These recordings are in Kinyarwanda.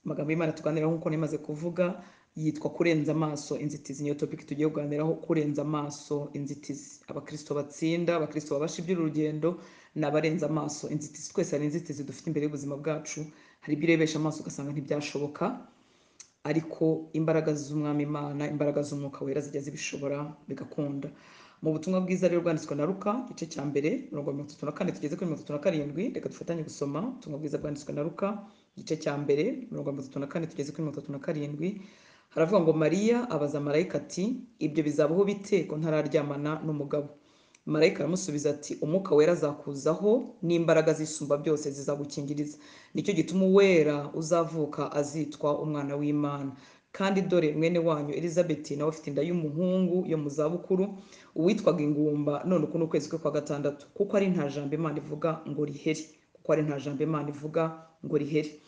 amagambo y'imana tuganiraho nk'uko nemaze kuvuga yitwa kurenza amaso inzitizi niyo topiki tugiye kuganiraho kurenza amaso inzitizi abakristo batsinda abakristo babasha iby'urugendo ni abarenza amaso inzitizi twese hari inzitizi dufite imbere y'ubuzima bwacu hari ibyo urebesha amaso ugasanga ntibyashoboka ariko imbaraga z'umwami imana imbaraga z'umwuka wera zijya zibishobora bigakunda mu butumwa bwiza rero bwanditswe na ruka igice cya mbere mirongo mirongo itatu na kane tugeze kuri mirongo itatu na karindwi reka dufatanye gusoma ubutumwa bwiza bwanditswe na ruka igice cya mbere mirongo mirongo itatu na kane tugeze kuri mirongo itatu na karindwi haravuga ngo mariya abaza marayika ati ibyo bizabaho bite ko ntararyamana n'umugabo marayika aramusubiza ati umwuka wera azakuzaho n'imbaraga zisumba byose zizagukingiriza nicyo gituma uwera uzavuka azitwa umwana w'imana kandi dore mwene wanyu elizabeti nawe afite inda y'umuhungu yo mu zabukuru uwitwaga ingumba none uku ni ukwezi kwe kwa gatandatu kuko ari nta jambo imana ivuga ngo riheri kuko ari nta jambo imana ivuga ngo riheri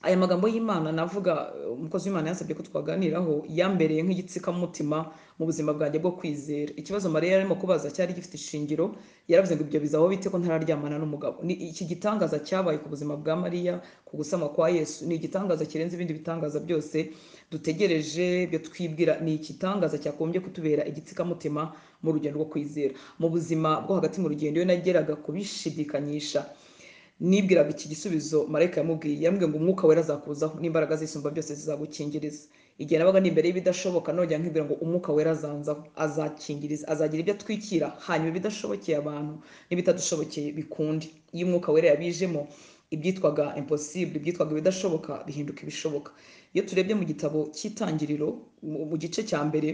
aya magambo y'imana navuga eh, umukozi w'imana yansabye ko twaganiraho yambereye nk'igitsikamutima mu buzima bwanjye bwo kwizera ikibazo mariya yarimo kubaza cyari gifite ishingiro yaravuze ngo ibyo bizaho bite ko ntararyamana n'umugabo ni iki gitangaza cyabaye ku buzima bwa mariya ku gusama kwa yesu ni igitangaza kirenze ibindi bitangaza byose dutegereje byo twibwira ni igitangaza cyakombye kutubera igitsikamutima mu rugendo rwo kwizera mu buzima bwo hagati mu rugendo iyo nageraga kubishidikanyisha nibwiraga iki gisubizo marayika yamubwiye yambwiye ngo umwuka wera azakuzaho n'imbaraga zisumba byose zizagukingiriza igihe nabaga ni imbere y'ibidashoboka nongera nkibwira ngo umwuka wera azanzaho azakingiriza azagira ibyo atwikira hanyuma ibidashobokeye abantu n'ibitadushobokeye bikunde iyo umwuka wera yabijemo ibyitwaga impossible ibyitwaga ibidashoboka bihinduka ibishoboka iyo turebye mu gitabo cy'itangiriro mu- mu gice cya mbere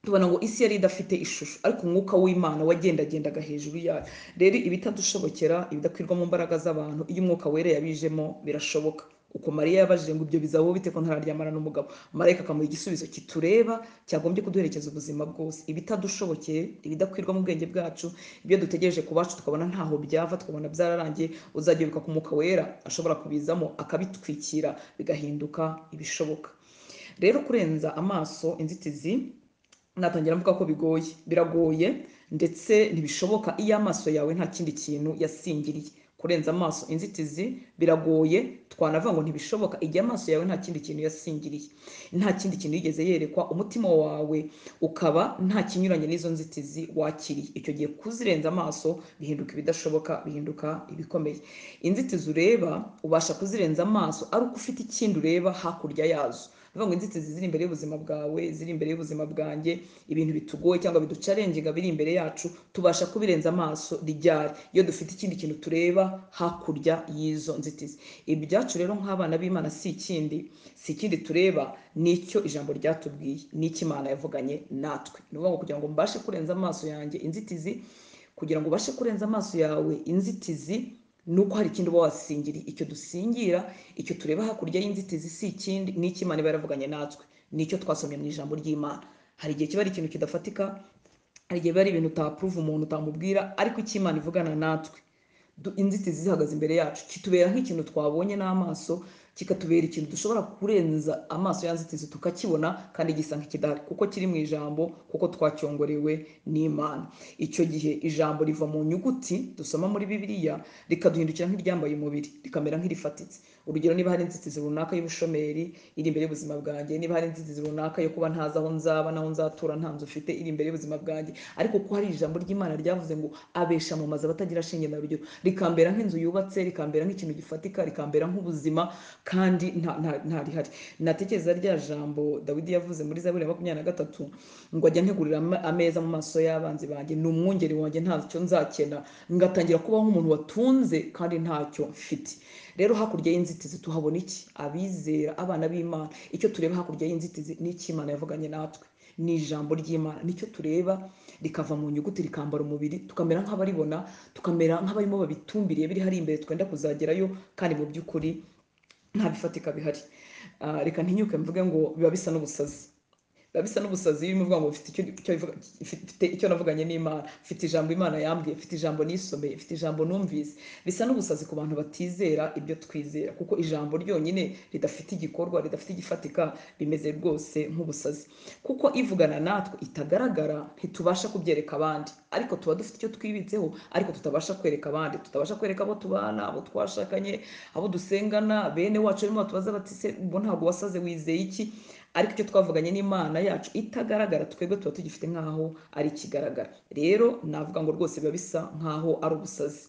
tubona ngo isi yari idafite ishusho ariko umwuka w'imana wagendagendaga hejuru yayo rero ibitadushobokera ibidakwirwa mu mbaraga z'abantu iyo umwuka wera yabijemo birashoboka uko mariya yabajije ngo ibyo bizabaho bite ko ntararyamana n'umugabo marayika akamuha igisubizo kitureba cyagombye kuduherekeza ubuzima bwose ibitadushobokeye ibidakwirwa mu bwenge bwacu ibyo dutegereje ku bacu tukabona ntaho byava tukabona byararangiye uzajya wibuka ku mwuka wera ashobora kubizamo akabitwikira bigahinduka ibishoboka rero kurenza amaso inzitizi natangira mvuga ko bigoye biragoye ndetse ntibishoboka iyo amaso yawe nta kindi kintu yasingiriye kurenza amaso inzitizi biragoye twanavuga ngo ntibishoboka igihe amaso yawe nta kindi kintu yasingiriye nta kindi kintu yigeze yerekwa umutima wawe ukaba nta kinyuranye n'izo nzitizi wakiriye icyo gihe kuzirenza amaso bihinduka ibidashoboka bihinduka ibikomeye inzitizi ureba ubasha kuzirenza amaso ari uko ufite ikindi ureba hakurya yazo bivuga ngo inzitizi ziri imbere y'ubuzima bwawe ziri imbere y'ubuzima bwanjye ibintu bitugoye cyangwa biducarengenga biri imbere yacu tubasha kubirenza amaso ryari iyo dufite ikindi kintu tureba hakurya y'izo nzitizi ibyacu rero nk'abana b'imana si ikindi si ikindi tureba nicyo ijambo ryatubwiye n'icyo imana yavuganye natwe ni ukuvuga ngo kugira ngo mbashe kurenza amaso yanjye inzitizi kugira ngo ubashe kurenza amaso yawe inzitizi ni uko hari ikindi uba wasingiriye icyo dusingira icyo tureba hakurya y'inzitizi si ikindi ni icyo imana iba yaravuganye natwe ni icyo twasomye mu ijambo ry'imana hari igihe kiba ari ikintu kidafatika hari igihe biba ari ibintu utapuruva umuntu utamubwira ariko icyo imana ivugana natwe du- inzitizi zihagaze imbere yacu kitubera nk'ikintu twabonye n'amaso kikatubera ikintu dushobora kurenza amaso ya nzitizi tukakibona kandi gisa nk'ikidahari kuko kiri mu ijambo kuko twacyongorewe n'imana icyo gihe ijambo riva mu nyuguti dusoma muri bibiliya rikaduhindukira nk'iryambaye umubiri rikamera nk'irifatitse urugero niba hari inzitizi runaka y'ubushomeri iri imbere y'ubuzima bwanjye niba hari inzitizi runaka yo kuba ntazi aho nzaba n'aho nzatura nta nzu mfite iri imbere y'ubuzima bwanjye ariko kuko hari ijambo ry'imana ryavuze ngo abesha mu mazu abatagira shinge na rugero rikambera nk'inzu yubatse rikambera nk'ikintu gifatika rikambera nk'ubuzima kandi nta nta- nta rihari natekereza rya jambo dawidi yavuze muri zaburi ya makumyabiri na gatatu ngo ajya ntegurira ama- ameza mu maso y'abanzi banjye ni umwungeri wanjye ntacyo nzakena ngatangira kubaho nk'umuntu watunze kandi ntacyo mfite rero hakurya y'inzitizi tuhabona iki abizera abana b'imana icyo tureba hakurya y'inzitizi ni icyo imana yavuganye natwe ni ijambo ry'imana nicyo tureba rikava mu nyuguti rikambara umubiri tukamera nk'abaribona tukamera nk'abarimo babitumbiriye biri hari imbere twenda kuzagerayo kandi mu by'ukuri nta bifatika bihari Ah, reka ntinyuke mvuge ngo biba bisa n'ubusazi biba bisa n'ubusazi iyo urimo uvuga ngo mfite icyo, icyo, ivuga- mfite icyo navuganye n'imana mfite ijambo imana yambwiye mfite ijambo nisomeye mfite ijambo numvise bisa n'ubusazi ku bantu batizera ibyo twizera kuko ijambo ryonyine ridafite igikorwa ridafite igifatika bimeze rwose nk'ubusazi kuko ivugana natwe itagaragara ntitubasha kubyereka abandi ariko tuba dufite icyo twibitseho ariko tutabasha kwereka abandi tutabasha kwereka abo tubana abo twashakanye abo dusengana bene wacu barimo batubaza bati se bo ntabwo wasaze wizeye iki ariko icyo twavuganye n'imana yacu itagaragara twebwe tuba tugifite nk'aho ari ikigaragara rero navuga ngo rwose biba bisa nk'aho ari ubusazi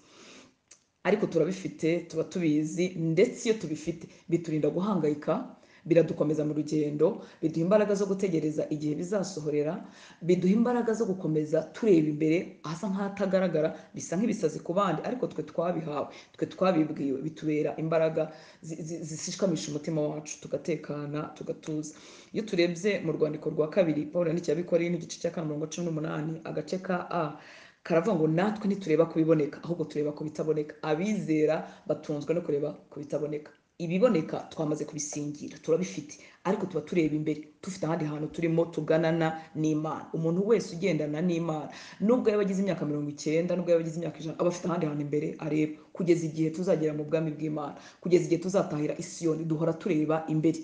ariko turabifite tuba tubizi ndetse iyo tubifite biturinda guhangayika biradukomeza mu rugendo biduha imbaraga zo gutegereza igihe bizasohorera biduha imbaraga zo gukomeza tureba imbere ahasa nk'ahatagaragara bisa nk'ibisazi ku bandi ariko twe twabihawe twe twabibwiwe bitubera imbaraga zi- zi- zishikamisha umutima wacu tugatekana tugatuza iyo turebye mu rwandiko rwa kabiri paul yandikiye abikoreye n'igice cya kane mirongo cumi n'umunani agace ka a karavuga ngo natwe ntitureba ku biboneka ahubwo tureba ku bitaboneka abizera batunzwe no kureba ku bitaboneka ibiboneka twamaze kubisingira turabifite ariko tuba tureba imbere dufite ahandi hantu turimo tuganana n'imana umuntu wese ugendana n'imana nubwo yaba agize imyaka mirongo icyenda nubwo yaba agize imyaka ijana aba afite ahandi hantu imbere areba kugeza igihe tuzagera mu bwami bw'imana kugeza igihe tuzatahira isiyoni duhora tureba imbere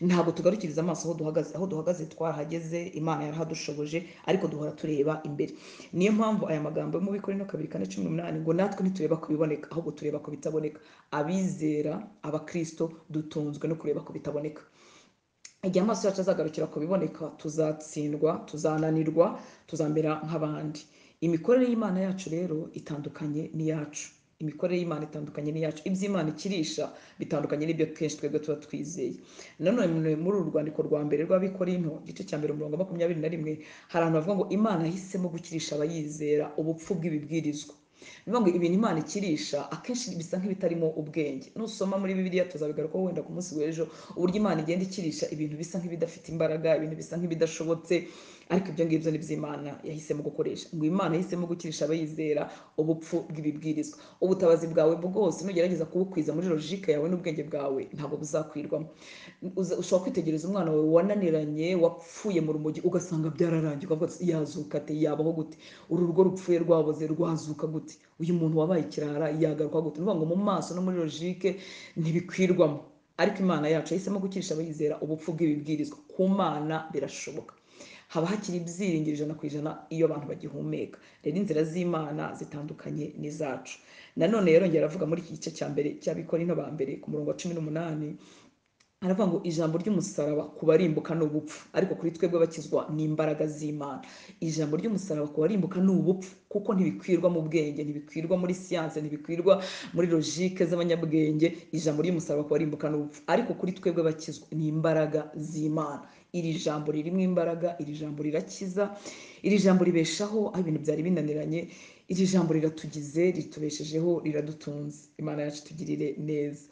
ntabwo tugarukiriza amaso aho duhagaze aho duhagaze twarahageze imana yarahadushoboje ariko duhora tureba imbere niyo mpamvu aya magambo yo mu bikorino kabiri kane cumi n'umunani ngo natwe ntitureba ku biboneka ahubwo tureba ku bitaboneka abizera abakristo dutunzwe no kureba ku bitaboneka igihe amaso yacu azagarukira ku biboneka tuzatsindwa tuzananirwa tuzamera nk'abandi imikorere y'imana yacu rero itandukanye n'iyacu imikorere y'imana itandukanye n'iyacu iby'imana ikirisha bitandukanye n'ibyo kenshi twebwe tuba twizeye nanone muri uru rwandiko rwa mbere rw'abikorinto igice cya mbere umurongo wa makumyabiri na rimwe hari abantu bavuga ngo imana yahisemo gukirisha abayizera ubupfu bw'ibibwirizwa ni ukuvuga ngo ibintu imana ikirisha akenshi bisa nk'ibitarimo ubwenge nusoma muri bibiliya tuzabigarukaho wenda ku munsi w'ejo uburyo imana igenda ikirisha ibintu bisa nk'ibidafite imbaraga ibintu bisa nk'ibidashobotse ariko ibyo ngibyo ni iby'imana yahisemo gukoresha ngo imana yahisemo gukirisha abayizera ubupfu bw'ibibwirizwa ubutabazi bwawe bwose nugerageza kubukwiza muri logike yawe n'ubwenge bwawe ntabwo buzakwirwamo Uza- ushobora kwitegereza umwana wawe wananiranye wapfuye mu rumogi ugasanga byararangiye ukavuga uti, yazuka ate yabaho gute uru rugo rupfuye rwaboze rwazuka gute uyu muntu wabaye ikirara yagaruka gute ni ukuvuga ngo mu maso no muri logike ntibikwirwamo ariko imana yacu yahisemo gukirisha abayizera ubupfu bw'ibibwirizwa ku mana birashoboka haba hakiri ibyiringiro ijana ku ijana iyo abantu bagihumeka rero inzira z'imana zitandukanye n'izacu nanone yarongera aravuga muri iki gice cya mbere cy'abikorino ba mbere ku murongo wa cumi n'umunani aravuga ngo ijambo ry'umusaraba ku barimbuka ni ubupfu ariko kuri twebwe bakizwa ni imbaraga z'imana ijambo ry'umusaraba ku barimbuka ni ubupfu kuko ntibikwirwa mu bwenge ntibikwirwa muri siyanse ntibikwirwa muri logike z'abanyabwenge ijambo ry'umusaraba ku barimbuka ni ubupfu ariko kuri twebwe bakizwa ni imbaraga z'imana iri jambo ririmo imbaraga iri jambo rirakiza iri jambo ribeshaho aho ibintu byari binaniranye iri jambo riratugize ritubeshejeho riradutunze imana yacu tugirire neza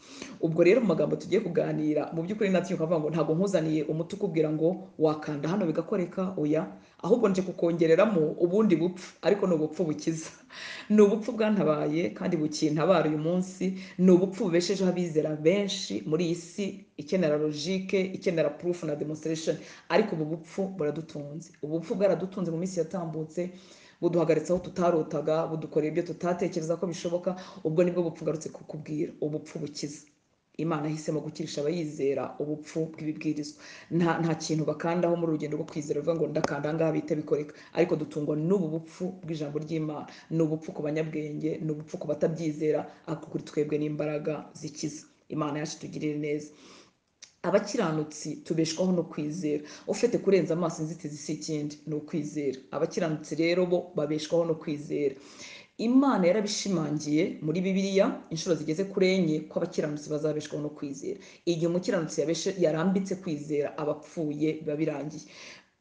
ubwo rero mu magambo tugiye kuganira mu by'ukuri natwe ukavuga ngo ntabwo nkuzaniye umuti ukubwira ngo wakanda hano bigakoreka oya ahubwo nje kukongereramo ubundi bupfu ariko ni ubupfu bukiza ni ubupfu bwantabaye kandi bukintabara uyu munsi ni ubupfu bubeshejeho abizera benshi muri iyi si ikenera logike ikenera proof na demonstration ariko ubu bupfu buradutunze ubu bupfu bwaradutunze mu minsi yatambutse buduhagaritse aho tutarotaga budukorera ibyo tutatekereza ko bishoboka ubwo nibwo bupfu ngarutse kukubwira ubupfu bukiza imana yahisemo gukirisha abayizera ubupfu bw'ibibwirizwa nta, nta kintu bakandaho muri urugendo rwo kwizera bivuga ngo ndakanda ahangaha bihita bikoreka ariko dutungwa n'ubu bupfu bw'ijambo ry'imana ni ubupfu ku banyabwenge ni ubupfu ku batabyizera ariko kuri twebwe n'imbaraga zikiza imana yacu tugirire neza abakiranutsi tubeshwaho no kwizera ufite kurenza amaso inzitizi si ikindi ni ukwizera abakiranutsi rero bo babeshwaho no kwizera imana yarabishimangiye muri bibiliya inshuro zigeze kuri enye ko abakiranutsi bazabeshwaho no kwizera igihe umukiranutsi yabeshe- yarambitse kwizera abapfuye biba birangiye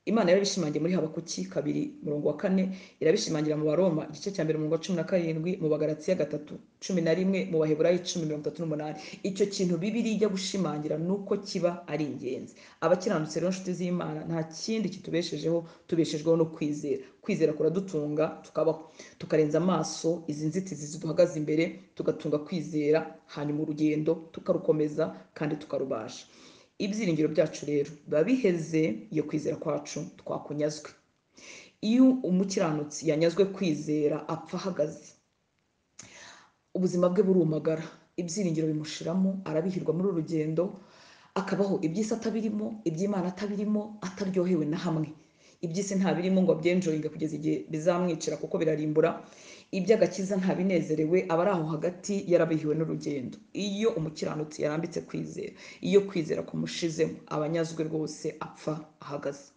imana yarabishimangiye muri habakuki kabiri murongo wa kane irabishimangira mu baroma igice cya mbere murongo wa cumi na karindwi mu bagaratiya gatatu cumi na rimwe mu baheburayi cumi mirongo itatu n'umunani icyo kintu bibiri ijya gushimangira ni uko kiba ari ingenzi abakiranutse rero inshuti z'imana nta kindi kitubeshejeho tubeshejweho no kwizera kwizera kuradutunga tukabaho tukarenza amaso izi nzitizi ziduhagaze imbere tugatunga kwizera hanyuma urugendo tukarukomeza kandi tukarubasha ibyiringiro byacu rero biba biheze iyo kwizera kwacu twakunyazwe iyo umukiranutsi yanyazwe kwizera apfa ahagaze ubuzima bwe burumagara ibyiringiro bimushiramo arabihirwa muri uru rugendo akabaho iby'isi atabirimo iby'imana atabirimo ataryohewe na hamwe iby'isi ntabirimo ngo abyenjoyinge kugeza igihe bizamwicira kuko birarimbura iby'agakiza ntabinezerewe aba ari aho hagati yarabihiwe n'urugendo iyo umukiranutsi yarambitse kwizera iyo kwizera kumushizemo aba anyazwe rwose apfa ahagaze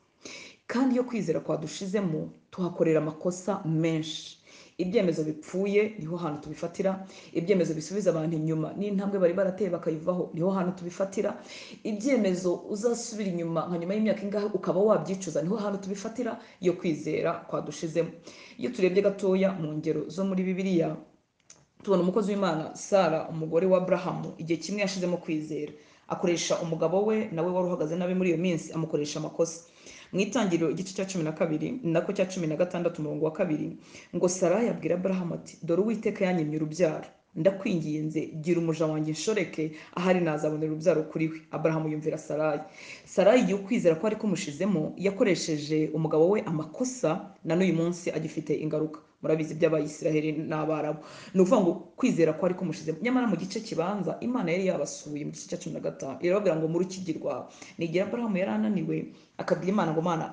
kandi iyo kwizera kwadushizemo tuhakorera amakosa menshi ibyemezo bipfuye niho hantu tubifatira ibyemezo bisubiza abantu inyuma n'intambwe bari barateye bakayivaho niho hantu tubifatira ibyemezo uzasubira inyuma nka nyuma y'imyaka ingahe ukaba wabyicuza niho hantu tubifatira iyo kwizera kwadushizemo iyo turebye gatoya mu ngero zo muri bibiliya tubona umukozi w'imana sara umugore wa aburahamu igihe kimwe yashizemo kwizera akoresha umugabo we nawe wari uhagaze nabi muri iyo minsi amukoresha amakosa mu itangiriro igice cya cumi na kabiri nako cya cumi na gatandatu umurongo wa kabiri ngo sarayi abwira aburahamu ati dore uwiteka yanyemye urubyaro ndakwinginze gira umuja wanjye inshoreke ahari nazabonera urubyaro kuri we aburahamu yumvira sarayi sarayi igihe ukwizera ko ari kumushizemo yakoresheje umugabo we amakosa na n'uyu munsi agifite ingaruka murabizi by'abayisiraheli n'abarabu ni ukuvuga ngo kwizera ko ari kumushizemo nyamara mu gice kibanza imana yari yabasuye mu gice cya cumi na gatanu irababwira ngo murukigi rwawe ni igihe aburahamu yari ananiwe akabwira imana ngo mana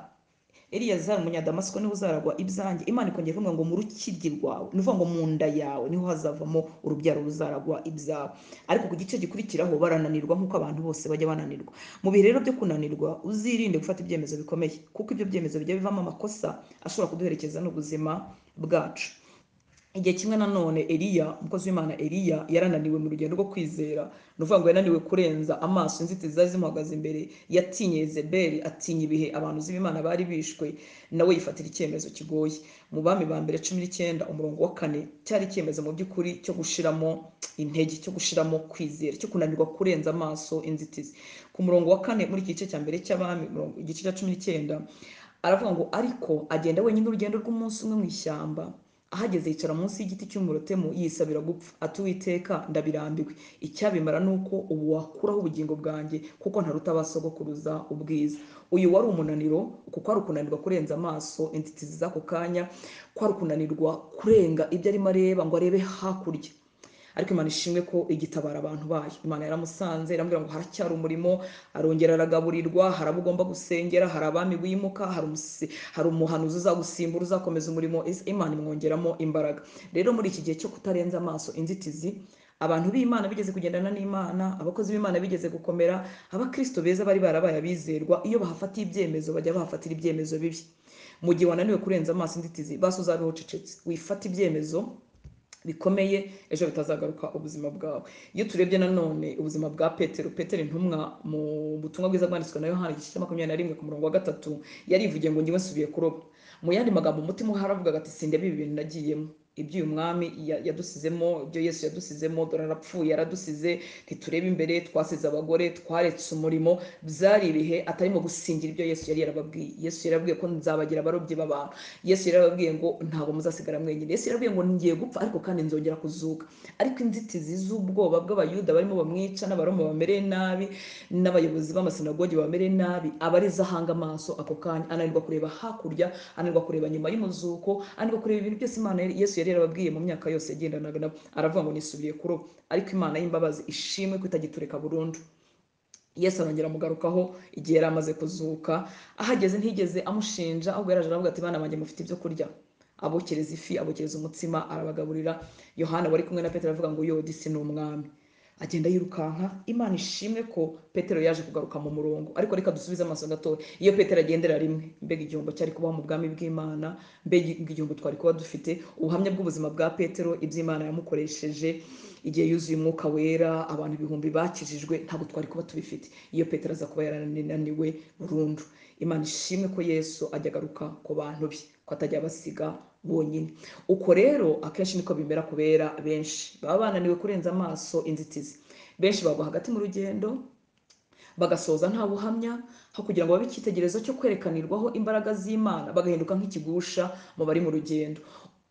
eliyazari umunyadamasiko niho uzaragwa ibyanjye imana ikongera ivuga ngo mu rukiryi rwawe ni ukuvuga ngo mu nda yawe niho hazavamo urubyaro ruzaragwa ibyawe ariko ku gice gikurikiraho barananirwa nk'uko abantu bose bajya bananirwa mu bihe rero byo kunanirwa uzirinde gufata ibyemezo bikomeye kuko ibyo byemezo bijya bivamo amakosa ashobora kuduherekeza n'ubuzima bwacu igihe kimwe nanone eliya umukozi w'imana eliya yarananiwe mu rugendo rwo kwizera ni ukuvuga ngo yananiwe kurenza amaso inzitizi zari zimuhagaze imbere yatinye zeberi atinya ibihe abantu z'imana bari bishwe nawe yifatira icyemezo kigoye mu bami ba mbere cumi n'icyenda umurongo wa kane cyari icyemezo mu by'ukuri cyo gushiramo intege cyo gushiramo kwizera cyo kunanirwa kurenza amaso inzitizi ku murongo wa kane muri iki gice cya mbere cy'abami igice cya cumi n'icyenda aravuga ngo ariko agenda wenyine urugendo rw'umunsi umwe mu ishyamba ahageze yicara munsi y'igiti cy'umurotemu yisabira gupfa atuwiteka ndabirambiwe icyabimara ni uko ubu wakuraho ubugingo bwanjye kuko ntaruta abasogokuruza ubwiza uyu wari umunaniro kuko ari ukunanirwa kurenza amaso inzitizi z'ako kanya kwari ukunanirwa kurenga ibyo arimo areba ngo arebe hakurya ariko imana ishimwe ko igitabara abantu bayo imana yaramusanze irambwira ngo haracyari umurimo arongera aragaburirwa hari abo ugomba gusengera hari abami wimuka hari umuhanuzi uzagusimbura uzakomeza umurimo imana imwongeramo imbaraga rero muri iki gihe cyo kutarenza amaso inzitizi abantu b'imana bigeze kugendana n'imana abakozi b'imana bigeze gukomera abakristo beza bari barabaye abizerwa iyo bahafatiye ibyemezo bajya bahafatira ibyemezo bibi mu gihe wananiwe kurenza amaso inzitizi basi uzabe ucecetse wifata ibyemezo bikomeye ejo bitazagaruka ubuzima bwawe iyo turebye nanone ubuzima bwa petero petero intumwa mu butumwa bwiza bwanditswe na yohani igice cya makumyabiri na rimwe ku murongo wa gatatu yarivugiye ngo ngewe nsubiye kuroba mu yandi magambo umutima haravuga ati sinde bibi bintu nagiyemo iby'uyu mwami yadusizemo ibyo yesu yadusizemo dore arapfuye yaradusize ntiturebe imbere twasize abagore twaretse umurimo byari ibihe atarimo gusingira ibyo yesu yari yarababwiye yesu yarababwiye ko nzabagira abarobyi b'abantu yesu yarababwiye ngo ntabwo muzasigara mwenyine yesu yarababwiye ngo ngiye gupfa ariko kandi nzongera kuzuka ariko inzitizi z'ubwoba bw'abayuda barimo bamwica n'abaroma bamereye nabi n'abayobozi b'amasinagogi bamereye nabi abareza ahanga amaso ako kanya ananirwa kureba hakurya ananirwa kureba nyuma y'umuzuko ananirwa kureba ibintu byose imana yesu yari yarababwiye mu myaka yose yagendanaga nabo aravuga ngo nisubiye kuroba ariko imana y'imbabazi ishimwe ko itagitureka burundu yesu arongera amugarukaho igihe yari amaze kuzuka ahageze ntigeze amushinja ahubwo yaraje aravuga ati bana banjye mufite ibyo kurya abokereza ifi abokereza umutsima arabagaburira yohana wari kumwe na petero aravuga ngo yodisi ni umwami agenda yirukanka imana ishimwe ko petero yaje kugaruka mu murongo ariko reka dusubize amaso gatoya iyo petero agendera rimwe mbega igihombo cyari kubaho mu bwami bw'imana mbega igihombo twari kuba dufite ubuhamya bw'ubuzima bwa petero iby'imana yamukoresheje igihe yuzuye umwuka wera abantu ibihumbi bakijijwe ntabwo twari kuba tubifite iyo petero aza kuba yarananiwe burundu imana ishimwe ko yesu ajya agaruka ku bantu be ko atajya basiga bonyine uko rero akenshi niko bimera kubera benshi baba bananiwe kurenza amaso inzitizi benshi bagwa hagati mu rugendo bagasoza nta buhamya aho kugira ngo babe icyitegererezo cyo kwerekanirwaho imbaraga z'imana bagahinduka nk'ikigusha mu bari mu rugendo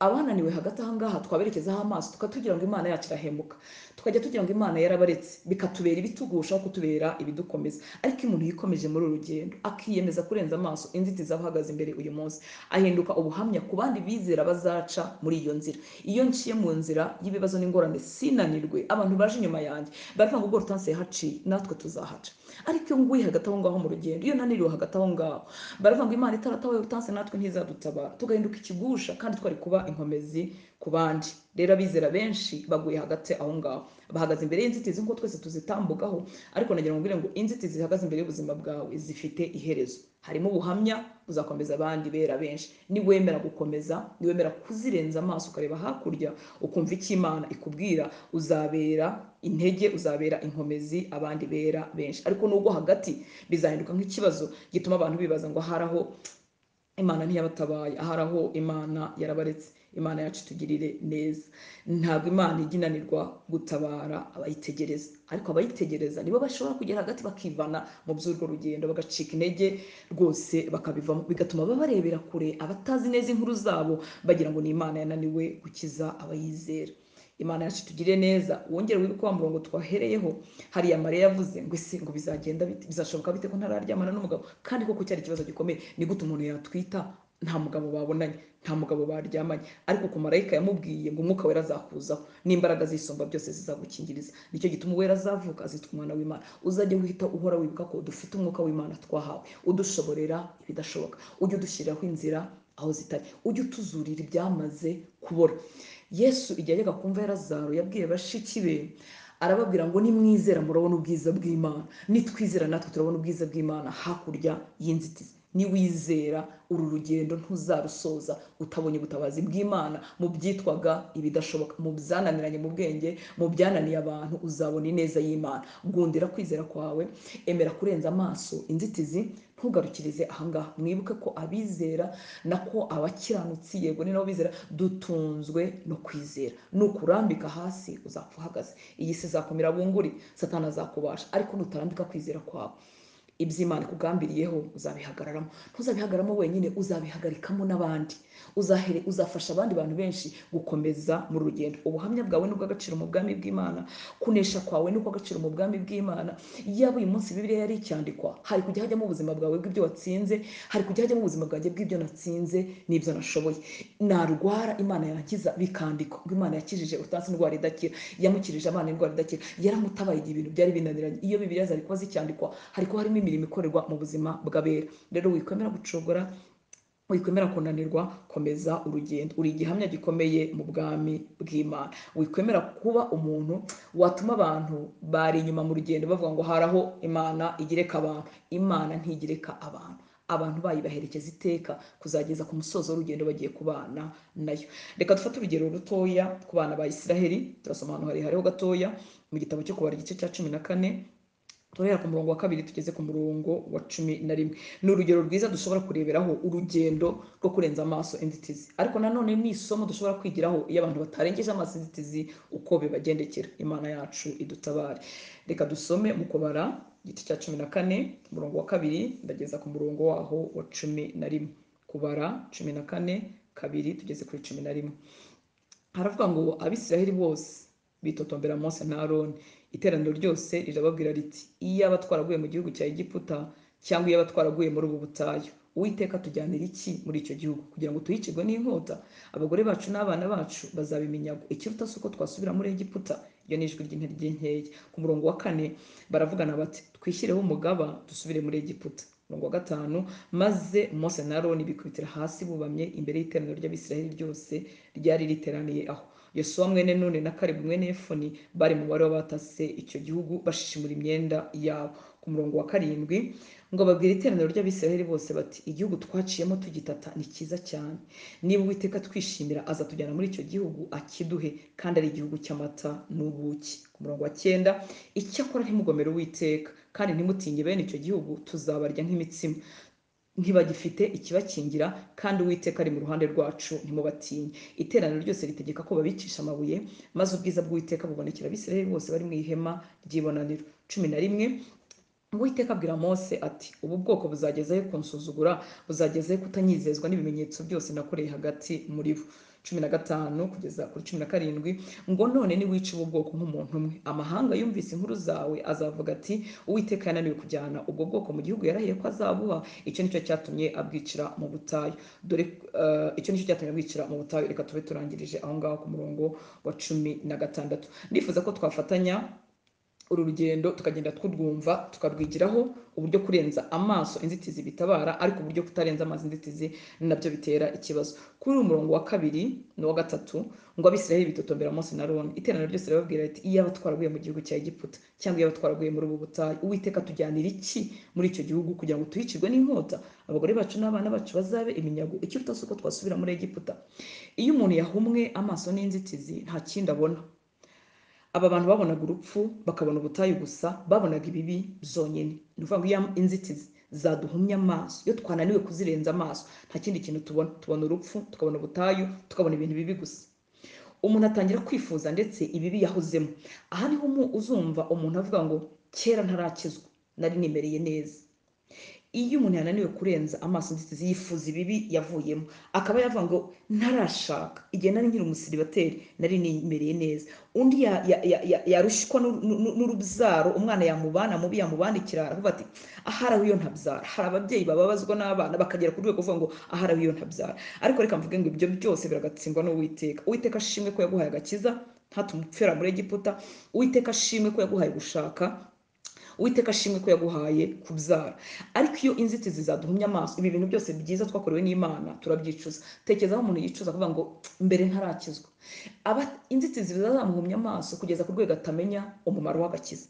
abananiwe hagati aha ngaha twaberekezaho amaso tukatubwira ngo imana yacu irahemuka tukajya tugira ngo imana yarabaretse bikatubera ibitugusha aho kutubera ibidukomeza ariko iyo umuntu yikomeje muri uru rugendo akiyemeza kurenza amaso inzitizi aba ahagaze imbere uyu munsi ahinduka ubuhamya ku bandi bizera bazaca muri iyo nzira iyo nciye mu nzira y'ibibazo n'ingorane sinanirwe abantu baje inyuma yanjye baravuga ngo ubwo rutansi yahaciye natwe tuzahaca ariko iyo nguye hagati aho ngaho mu rugendo iyo naniriwe hagati aho ngaho baravuga ngo imana itaratabaye rutansi natwe ntizadutabara tugahinduka ikigusha kandi twari kuba inkomezi ku bandi rero abizera benshi baguye hagati aho ngaho bahagaze imbere y'inzitizi nk'uko twese tuzitambukaho ariko nagira ngo mbwire ngo inzitizi zihagaze imbere y'ubuzima bwawe zifite iherezo harimo ubuhamya uzakomeza abandi bera benshi niwemera gukomeza niwemera kuzirenza amaso ukareba hakurya ukumva icyo imana ikubwira uzabera intege uzabera inkomezi abandi bera benshi ariko nubwo hagati bizahinduka nk'ikibazo gituma abantu bibaza ngo aharaho imana ntiyabatabaye aharaho imana yarabaretse imana yacu itugirire neza ntabwo imana ijya inanirwa gutabara abayitegereza ariko abayitegereza nibo bashobora kugera hagati bakivana mu by'urwo rugendo bagacika intege rwose bakabivamo bigatuma babarebera kure abatazi neza inkuru zabo bagira ngo ni imana yananiwe gukiza abayizera imana yacu tugire neza wongere wibuke wa murongo twahereyeho hariya mariya yavuze ngo ese ngo bizagenda bite bizashoboka bite ko ntararyamana n'umugabo kandi koko cyari ikibazo gikomeye ni gute umuntu yatwita nta mugabo babonanye nta mugabo baryamanye ariko ku marayika yamubwiye ngo umwuka wera azakuzaho n'imbaraga z'isumba byose zizagukingiriza nicyo gituma uwera azavuka azitwa umwana w'imana uzajya wihita uhora wibuka ko dufite umwuka w'imana twahawe udushoborera ibidashoboka ujye udushyiriraho inzira aho zitari ujye utuzurira ibyamaze kubora yesu igihe yajyaga kumva yarazaro yabwiye bashiki be arababwira ngo nimwizera murabona ubwiza bw'imana nitwizera natwe turabona ubwiza bw'imana hakurya y'inzitizi niwizera uru rugendo ntuzarusoza utabonye ubutabazi bw'imana mu byitwaga ibidashoboka mu byananiranye mu bwenge mu byananiye abantu uzabona ineza y'imana gundira kwizera kwawe emera kurenza amaso inzitizi ntugarukirize ahangaha mwibuke ko abizera nako abakiranutsi yego ni nabo bizera dutunzwe no kwizera nukurambika hasi uzapfa uhagaze iyi si izakomera bunguri satana azakubasha ariko nutarambika kwizera kwawe iby'imana ikugambiriyeho uzabihagararamo ntuzabihagaramo wenyine uzabihagarikamo n'abandi uzahere uzafasha abandi bantu benshi gukomeza mu rugendo ubuhamya bwawe ni ubw'agaciro mu bwami bw'imana kunesha kwawe ni ubw'agaciro mu bwami bw'imana yaba uyu munsi bibiliya yari icyandikwa hari kujya hajyamo ubuzima bwawe bw'ibyo watsinze hari kujya hajyamo ubuzima bwanjye bw'ibyo natsinze n'ibyo nashoboye narwara imana yankiza bikandikwa ngo imana yakijije utansi indwara idakira yamukirije abana indwara idakira yaramutabaye igihe ibintu byari binaniranye iyo bibiliya zari kuba zicyandikwa hari kuba harimo imirimo ikorerwa mu buzima bw'abera rero wikwemera gucogora wikwemera kunanirwa komeza urugendo uri igihamya gikomeye mu bwami bw'imana wikwemera kuba umuntu watuma abantu bari inyuma mu rugendo bavuga ngo haraho imana igereka abantu imana ntigereka abantu abantu bayibaherekeza iteka kuzageza ku musozo w'urugendo bagiye kubana nayo reka dufate urugero rutoya ku bana ba isiraheli turasoma ahantu hariho gatoya mu gitabo cyo kubara igice cya cumi na kane turahera ku murongo wa kabiri tugeze ku murongo wa cumi na rimwe ni urugero rwiza dushobora kureberaho urugendo rwo kurenza amaso inzitizi ariko nanone ni isomo dushobora kwigiraho iyo abantu batarengeje amaso inzitizi uko bibagendekera imana yacu idutabare reka dusome mu kubara igiti cya cumi na kane umurongo wa kabiri ndageza ku murongo waho wa cumi na rimwe kubara cumi na kane kabiri tugeze kuri cumi na rimwe haravuga ngo abisiraheli bose bitotombera mose na aroni iteraniro ryose rirababwira riti iyaba twaraguye mu gihugu cya egiputa cyangwa iyaba twaraguye muri ubu butayu uwiteka tujyanira iki muri icyo gihugu kugira ngo tuyicirwe n'inkota abagore bacu n'abana bacu bazabiminyago ikiruta si uko twasubira muri egiputa iyo ni ijwi ry'inkeya ku murongo wa kane baravugana bati twishyireho umugaba dusubire muri egiputa umurongo wa gatanu maze mose na aroni bikubitira hasi bubamye imbere y'iteraniro ry'abisiraheli ryose ryari riteraniye aho yosuwa mwene none na karibu mwene efoni bari mu mubare w'abatase icyo gihugu bashishimura imyenda yabo ku murongo wa karindwi ngo babwire iteraniro ry'abisiraheli bose bati igihugu twaciyemo tugitata ni cyiza cyane niba uwiteka twishimira azatujyana muri icyo gihugu akiduhe kandi ari igihugu cy'amata n'ubuki ku murongo wa cyenda icyakora ntimugomere uwiteka kandi ntimutinye bene icyo gihugu tuzabarya nk'imitsima ntibagifite ikibakingira kandi uwiteka ari mu ruhande rwacu ntimubatinye iteraniro ryose ritegeka ko babicisha amabuye maze ubwiza bw'uwiteka bubonekera abisiraheli bose bari mu ihema ry'ibonaniro cumi na rimwe uwiteka abwira mose ati ubu bwoko buzagezayo kunsuzugura buzagezayo kutanyizezwa n'ibimenyetso byose nakoreye hagati muri bo cumi na gatanu kugeza kuri cumi na karindwi ngo none niwica ubu bwoko nk'umuntu umwe amahanga yumvise inkuru zawe azavuga ati uwiteka yananiwe kujyana ubwo bwoko mu gihugu yarahiye ko azabuha icyo nicyo cyatumye abwicira mu butayu dore eh, icyo nicyo cyatumye abwicira mu butayu reka tube turangirije aho ngaho ku murongo wa cumi na gatandatu ndifuza ko twafatanya uru rugendo tukagenda turwumva tukarwigiraho uburyo kurenza amaso inzitizi bitabara ariko uburyo kutarenza amaso inzitizi nabyo bitera ikibazo kuri uyu murongo wa kabiri n'uwa gatatu ngo abisirayeli bitotombera Mose na Aroni iteraniro ryose rirababwira riti iyaba twaraguye mu gihugu cya Egiputa cyangwa iyaba twaraguye muri ubu butayu uwiteka tujyanira iki muri icyo gihugu kugira ngo tuhicirwe n'inkota abagore bacu n'abana bacu bazabe iminyago ikiruta si uko twasubira muri Egiputa iyo umuntu yahumwe amaso n'inzitizi nta kindi abona aba bantu babonaga urupfu bakabona ubutayu gusa babonaga ibibi byonyine ni ukuvuga ngo iyo inzitizi zaduhumye amaso iyo twananiwe kuzirenza amaso nta kindi kintu tubona tubona urupfu tukabona ubutayu tukabona ibintu bibi gusa umuntu atangira kwifuza ndetse ibibi yahozemo aha niho umu- uzumva umuntu avuga ngo kera ntarakizwa nari nimereye neza iyo umuntu yananiwe kurenza amaso inzitizi yifuza ibibi yavuyemo akaba yavuga ngo ntarashaka igihe nari nkiri umusiribateri nari nimereye neza undi ya- ya- ya- ya- yarushwa n'uru- n'uru- n'urubyaro umwana yamubana mubi yamubandikira aravuga ati ahari aho iyo ntabyara hari ababyeyi bababazwa n'abana bakagera ku rwego kuvuga ngo ahari aho iyo ntabyara ariko reka mvuge ngo ibyo byose biragatsindwa n'uwiteka uwiteka ashimwe ko yaguhaye agakiza ntatume upfira muri egiputa uwiteka ashimwe ko yaguhaye gushaka uwiteka ashimwe ko yaguhaye kubyara ariko iyo inzitizi zaduhumye amaso ibi bintu byose byiza twakorewe n'imana turabyicuza tekereza aho umuntu yicuza akavuga ngo mbere ntarakizwa aba inzitizi zazamuhumye amaso kugeza ku rwego atamenya umumaro w'agakiza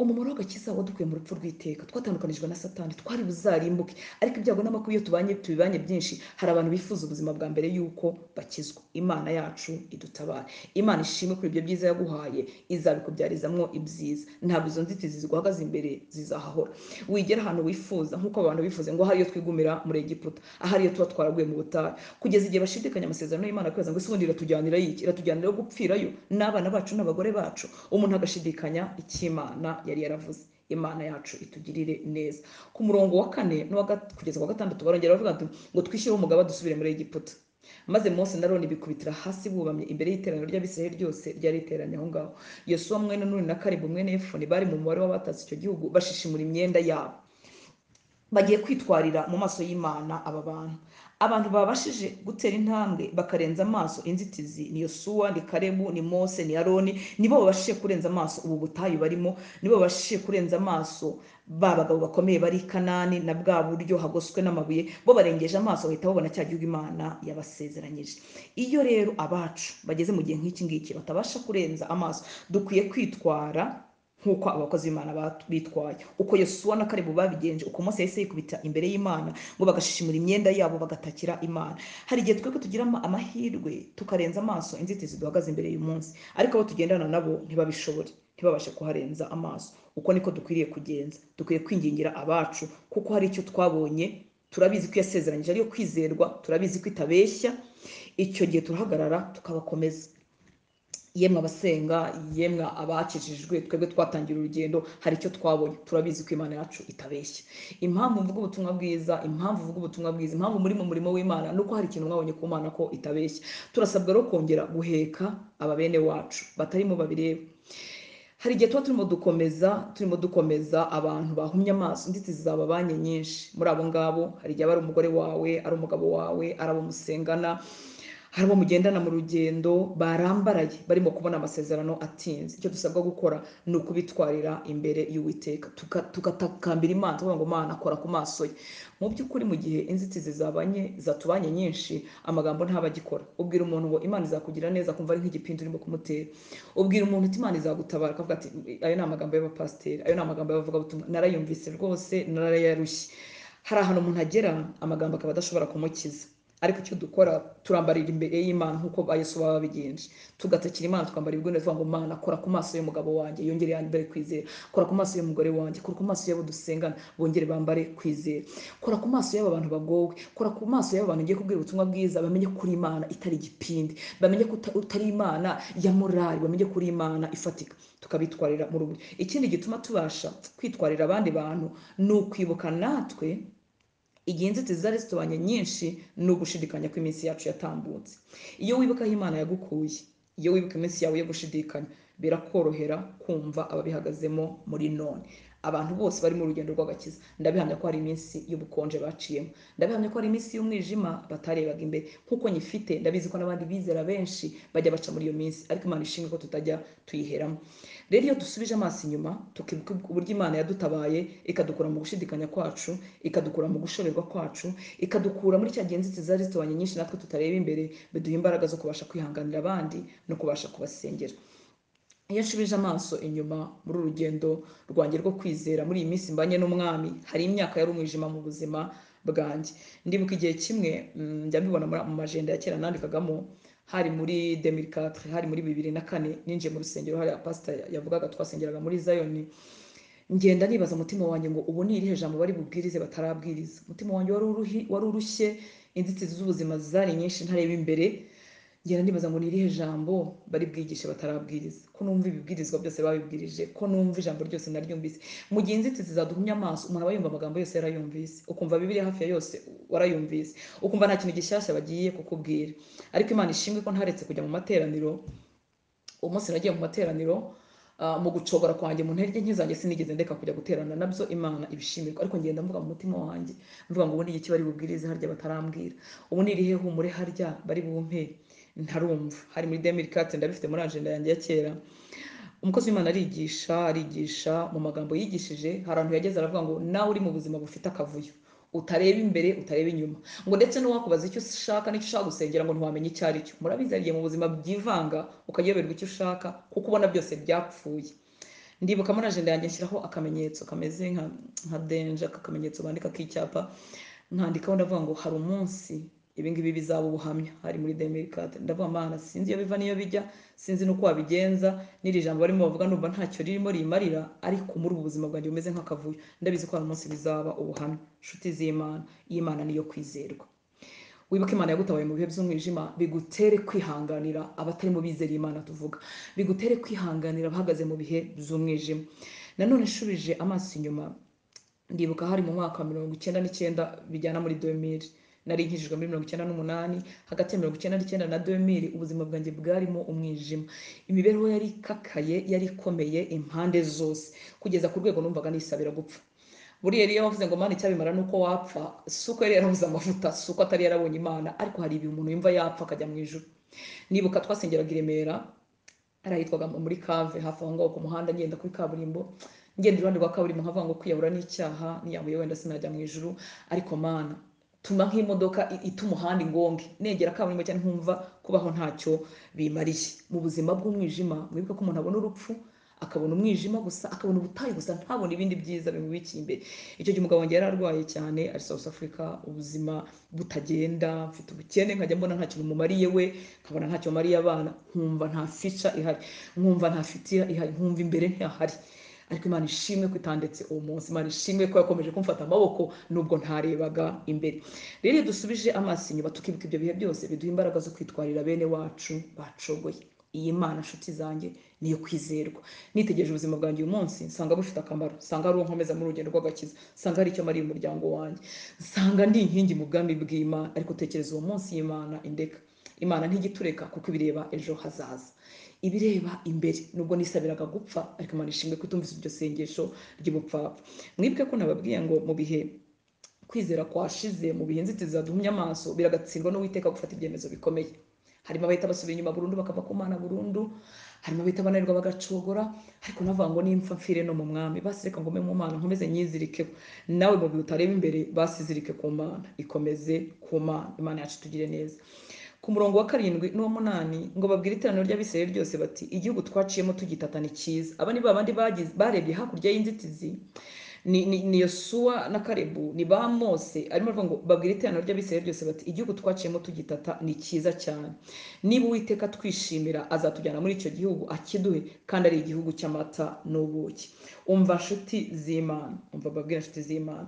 umumaro w'agakiza wadukuye mu rupfu rw'iteka twatandukanijwe na satani twari buzarimbuke ariko ibyago n'amakuba iyo tubanye tubibanye byinshi hari abantu bifuza ubuzima bwa mbere y'uko bakizwa imana yacu idutabara imana ishimwe kuri ibyo byiza yaguhaye izabikubyarizamwo ibyiza ntabwo izo nzitizi ziguhagaze imbere zizahahora wigera ahantu wifuza nk'uko abantu bifuze ngo ahari iyo twigumira muri egiputa ahari iyo tuba twaraguye mu butayu kugeza igihe bashidikanya amasezerano y'imana kubera ngo ese ubundi iratujyanira iki iratujyanira yo gupfirayo n'abana bacu n'abagore bacu umuntu agashidikanya icy'imana yari yaravuze imana yacu itugirire neza ku murongo wa kane n'uwa gat- kugeza ku wa gatandatu barongera bavuga bati, ngo twishyire umugaba dusubire muri egiputa maze mose na aroni bikubitira hasi bubamye imbere y'iteraniro ry'abisirayeli ryose ryari riteranye aho ngaho yosuwa mwene nuni na karibu mwene efoni bari mu mubare w'abatatse icyo gihugu bashishimura imyenda yabo bagiye kwitwarira mu maso y'imana aba bantu abantu babashije gutera intambwe bakarenza amaso inzitizi ni yosuwa ni karebu ni mose ni aroni nibo babashije kurenza amaso ubu butayu barimo nibo babashije kurenza amaso ba bagabo bakomeye bari i kanani na bwa buryo hagoswe n'amabuye bo barengeje amaso bahita babona cya gihugu imana yabasezeranyije iyo rero abacu bageze mu gihe nk'iki ngiki batabasha kurenza amaso dukwiye kwitwara nk'uko abakozi b'imana bat- bitwaye uko yosuwa na karebu babigenje uko mose yahise yikubita imbere y'imana ngo bagashishimura imyenda yabo bagatakira imana hari igihe twebwe tugira ama- amahirwe tukarenza amaso inzitizi duhagaze imbere y'uyu munsi ariko abo tugendana nabo ntibabishobore ntibabashe kuharenza amaso uko niko dukwiriye kugenza dukwiye kwingingira abacu kuko hari icyo twabonye turabizi ko yasezeranyije ariyo kwizerwa turabizi ko itabeshya icyo gihe turahagarara tukabakomeza yemwe abasenga yemwe abakijijwe twebwe twatangira urugendo hari icyo twabonye turabizi ko imana yacu itabeshya impamvu mvuga ubutumwa bwiza impamvu mvuga ubutumwa bwiza impamvu muri mu murimo w'imana ni uko hari ikintu mwabonye ku mana ko itabeshya turasabwa rero kongera guheka ababene wacu batarimo babireba hari igihe tuba turimo dukomeza turimo dukomeza abantu bahumye amaso inzitizi zababanye nyinshi muri abo ngabo hari igihe aba ari umugore wawe ari umugabo wawe ari abo musengana hari abo mugendana mu rugendo barambaraye barimo kubona amasezerano atinze icyo dusabwa gukora ni ukubitwarira imbere y'uwiteka tuka- tugatakambira imana tukavuga ngo mana kora ku maso ye mu by'ukuri mu gihe inzitizi zabanye zatubanye nyinshi amagambo ntaba agikora ubwira umuntu ngo imana izakugira neza akumva ari nk'igipindi urimo kumutera ubwira umuntu uti imana izagutabara akavuga ati ayo ni amagambo y'abapasiteri ayo ni amagambo y'abavugabutumwa narayumvise rwose narayarushye hari ahantu umuntu agera amagambo akaba adashobora kumukiza ariko icyo dukora turambarira imbere y'imana nk'uko ba yesu baba babigenje tugatakira imana tukambara ibigwi tuvuga ngo mana kora ku maso y'umugabo wanjye yongere yambare kwizera kora ku maso y'umugore wanjye kora ku maso y'abo dusengana bongere bambare kwizera kora ku maso y'aba bantu bagowe kora ku maso y'aba bantu ngiye kubwira ubutumwa bwiza bamenye kuri imana itari igipindi bamenye ko uta- utari imana ya morali bamenye kuri imana ifatika tukabitwarira mu rugo ikindi gituma tubasha kwitwarira abandi bantu ni ukwibuka natwe igihe inzitizi zari zitubanye nyinshi ni ugushidikanya ko iminsi yacu yatambutse iyo wibuka aho imana yagukuye iyo wibuka iminsi yawe yo gushidikanya birakorohera kumva ababihagazemo muri none abantu bose bari mu rugendo rw'agakiza ndabihamya ko hari iminsi y'ubukonje baciyemo ndabihamya ko hari iminsi y'umwijima batarebaga imbere nk'uko nyifite ndabizi ko n'abandi bizera benshi bajya baca muri iyo minsi ariko imana ishimwe ko tutajya tuyiheramo rero iyo dusubije amaso inyuma tukibuka uburyo imana yadutabaye ikadukura mu gushidikanya kwacu ikadukura mu gushorerwa kwacu ikadukura muri cya gihe inzitizi zari zitubanye nyinshi natwe tutareba imbere biduha imbaraga zo kubasha kwihanganira abandi no kubasha kubasengera iyo nsubije amaso inyuma muri uru rugendo rwanjye rwo kwizera muri iyi minsi mbanye n'umwami hari imyaka yari umwijima mu buzima bwanjye ndibuka igihe kimwe mm, njya mbibona muri- mu majenda ya kera nandikagamo hari muri 2004 hari muri bibiri na kane ninjiye mu rusengero hari pasita yavugaga twasengeraga muri zayoni ngenda nibaza umutima wanjye ngo ubu ni irihe jambo bari bubwirize batarabwiriza umutima wanjye wari uruhi- wari urushye inzitizi z'ubuzima zari nyinshi ntareba imbere ngenda nibaza ngo ni irihe jambo bari bwigishe batarabwiriza ko numva ibibwirizwa byose babibwirije ko numva ijambo ryose naryumvise mu gihe inzitizi zaduhumya amaso umuntu aba yumva amagambo yose yarayumvise ukumva bibiri hafi ya yose warayumvise ukumva nta kintu gishyashya bagiye kukubwira ariko imana ishimwe ko ntaretse kujya mu materaniro umunsi nagiye mu materaniro ah, mu gucogora kwanjye mu ntege nke zanjye sinigeze ndeka kujya guterana nabyo imana ibishimirwa ariko ngenda mvuga mu mutima wanjye mvuga ngo ubu ni iki bari bubwirize harya batarambwira ubu ni irihe humure harya bari bumpe ntarumva hari muri demiri kate ndabifite muri ajenda yanjye ya kera umukozi w'imana arigisha arigisha mu magambo yigishije hari ahantu yageze aravuga ngo nawe uri mu buzima bufite akavuyo utareba imbere utareba inyuma ngo ndetse n'uwakubaza icyo ushaka n'icyo ushaka gusengera ngo ntiwamenya icyo ari cyo murabizi hari igihe mu buzima byivanga ukayoberwa icyo ushaka kuko ubona byose byapfuye ndibuka muri ajenda yanjye nshyiraho akamenyetso kameze nka nka denja akamenyetso bandika k'icyapa nkandikaho ndavuga ngo hari umunsi ibingibi bizaba ubuhamya hari muri demirikate ndavuga mana sinzi iyo biva n'iyo bijya sinzi n'uko wabigenza n'iri jambo barimo bavuga numva ntacyo ririmo rimarira ariko muri ubu buzima bwanjye bumeze nk'akavuyo ndabizi ko hari umunsi bizaba ubuhamya nshuti z'imana imana niyo kwizerwa wibuke imana yagutabaye mu bihe by'umwijima bigutere kwihanganira abatari mu bizera imana tuvuga bigutere kwihanganira abahagaze mu bihe by'umwijima nanone nshubije amaso inyuma ndibuka hari mu mwaka wa mirongo icyenda n'icyenda bijyana muri 2000 nari nkijijwe muri mirongo icyenda n'umunani hagati ya mirongo icyenda n'icyenda na 2000 ubuzima bwanjye bwarimo umwijima imibereho yari ikakaye yari ikomeye impande zose kugeza ku rwego numvaga nisabira gupfa buriya yari yavuze ngo mana icyabimara ni uko wapfa si uko yari yarabuze amavuta si uko atari yarabonye imana ariko hari ibihe umuntu yumva yapfa akajya mu ijuru nibuka twasengeraga i remera hari ahitwaga muri kave hafi aho ngaho ku muhanda ngenda kuri kaburimbo ngenda iruhande rwa kaburimbo nkavuga ngo kwiyahura n'icyaha niyambuye wenda sinajya mu ijuru ariko mana tuma nk'imodoka i- ita umuhanda ingonge negera kaburimbo cyane nkumva kubaho ntacyo bimariye mu buzima bw'umwijima mwibuke ko umuntu abona urupfu akabona umwijima gusa akabona ubutayu gusa ntabona ibindi byiza bimubikiye imbere icyo gihe umugabo wanjye yari arwaye cyane ari South Africa ubuzima butagenda mfite ubukene nkajya mbona nta kintu mumariye we nkabona ntacyo mariye abana nkumva nta fica ihari nkumva nta fitira ihari nkumva imbere ntihahari ariko imana ishimwe ko itandetse uwo munsi imana ishimwe ko yakomeje kumfata amaboko nubwo ntarebaga imbere rero iyo dusubije amaso inyuma tukibuka ibyo bihe byose biduha imbaraga zo kwitwarira bene wacu bacogoye iyi mana nshuti zanjye niyo kwizerwa nitegereje ubuzima bwanjye uyu munsi nsanga bufite akamaro nsanga ari uwo nkomeza mu rugendo rw'agakiza nsanga ari icyo mariye umuryango wanjye nsanga ndi inkingi mu bwami bw'imana ariko tekereza uwo munsi y'imana indeka imana ntigitureka kuko ibireba ejo hazaza ibireba imbere nubwo nisabiraga gupfa ariko imana ishimwe kutumvise iryo sengesho ry'ubupfapfa mwibuke ko nababwiye ngo mu bihe kwizera kwashize mu bihe inzitizi zaduhumye amaso biragatsindwa n'uwiteka gufata ibyemezo bikomeye harimo abahita basubira inyuma burundu bakava ku mana burundu harimo abahita bananirwa bagacogora ariko navuga ngo nimfa mfire no mu mwami basi reka ngome mu mana nkomeze nyizirikeho nawe mu bihe utareba imbere basi izirike ku mana ikomeze ku mana imana yacu tugire neza ku murongo wa karindwi n'uw'umunani ngo babwire iteraniro ry'abisirayeli ryose bati igihugu twaciyemo tugitata ni cyiza aba ni babandi bagize- barebye hakurya y'inzitizi ni, ni, ni yosuwa na karebu ni ba mose arimo aravuga ngo babwire iteraniro ry'abisirayeli ryose bati igihugu twaciyemo tugitata ni cyiza cyane niba uwiteka twishimira azatujyana muri icyo gihugu akiduhe kandi ari igihugu cy'amata n'ubuki umva nshuti z'imana umva babwira nshuti z'imana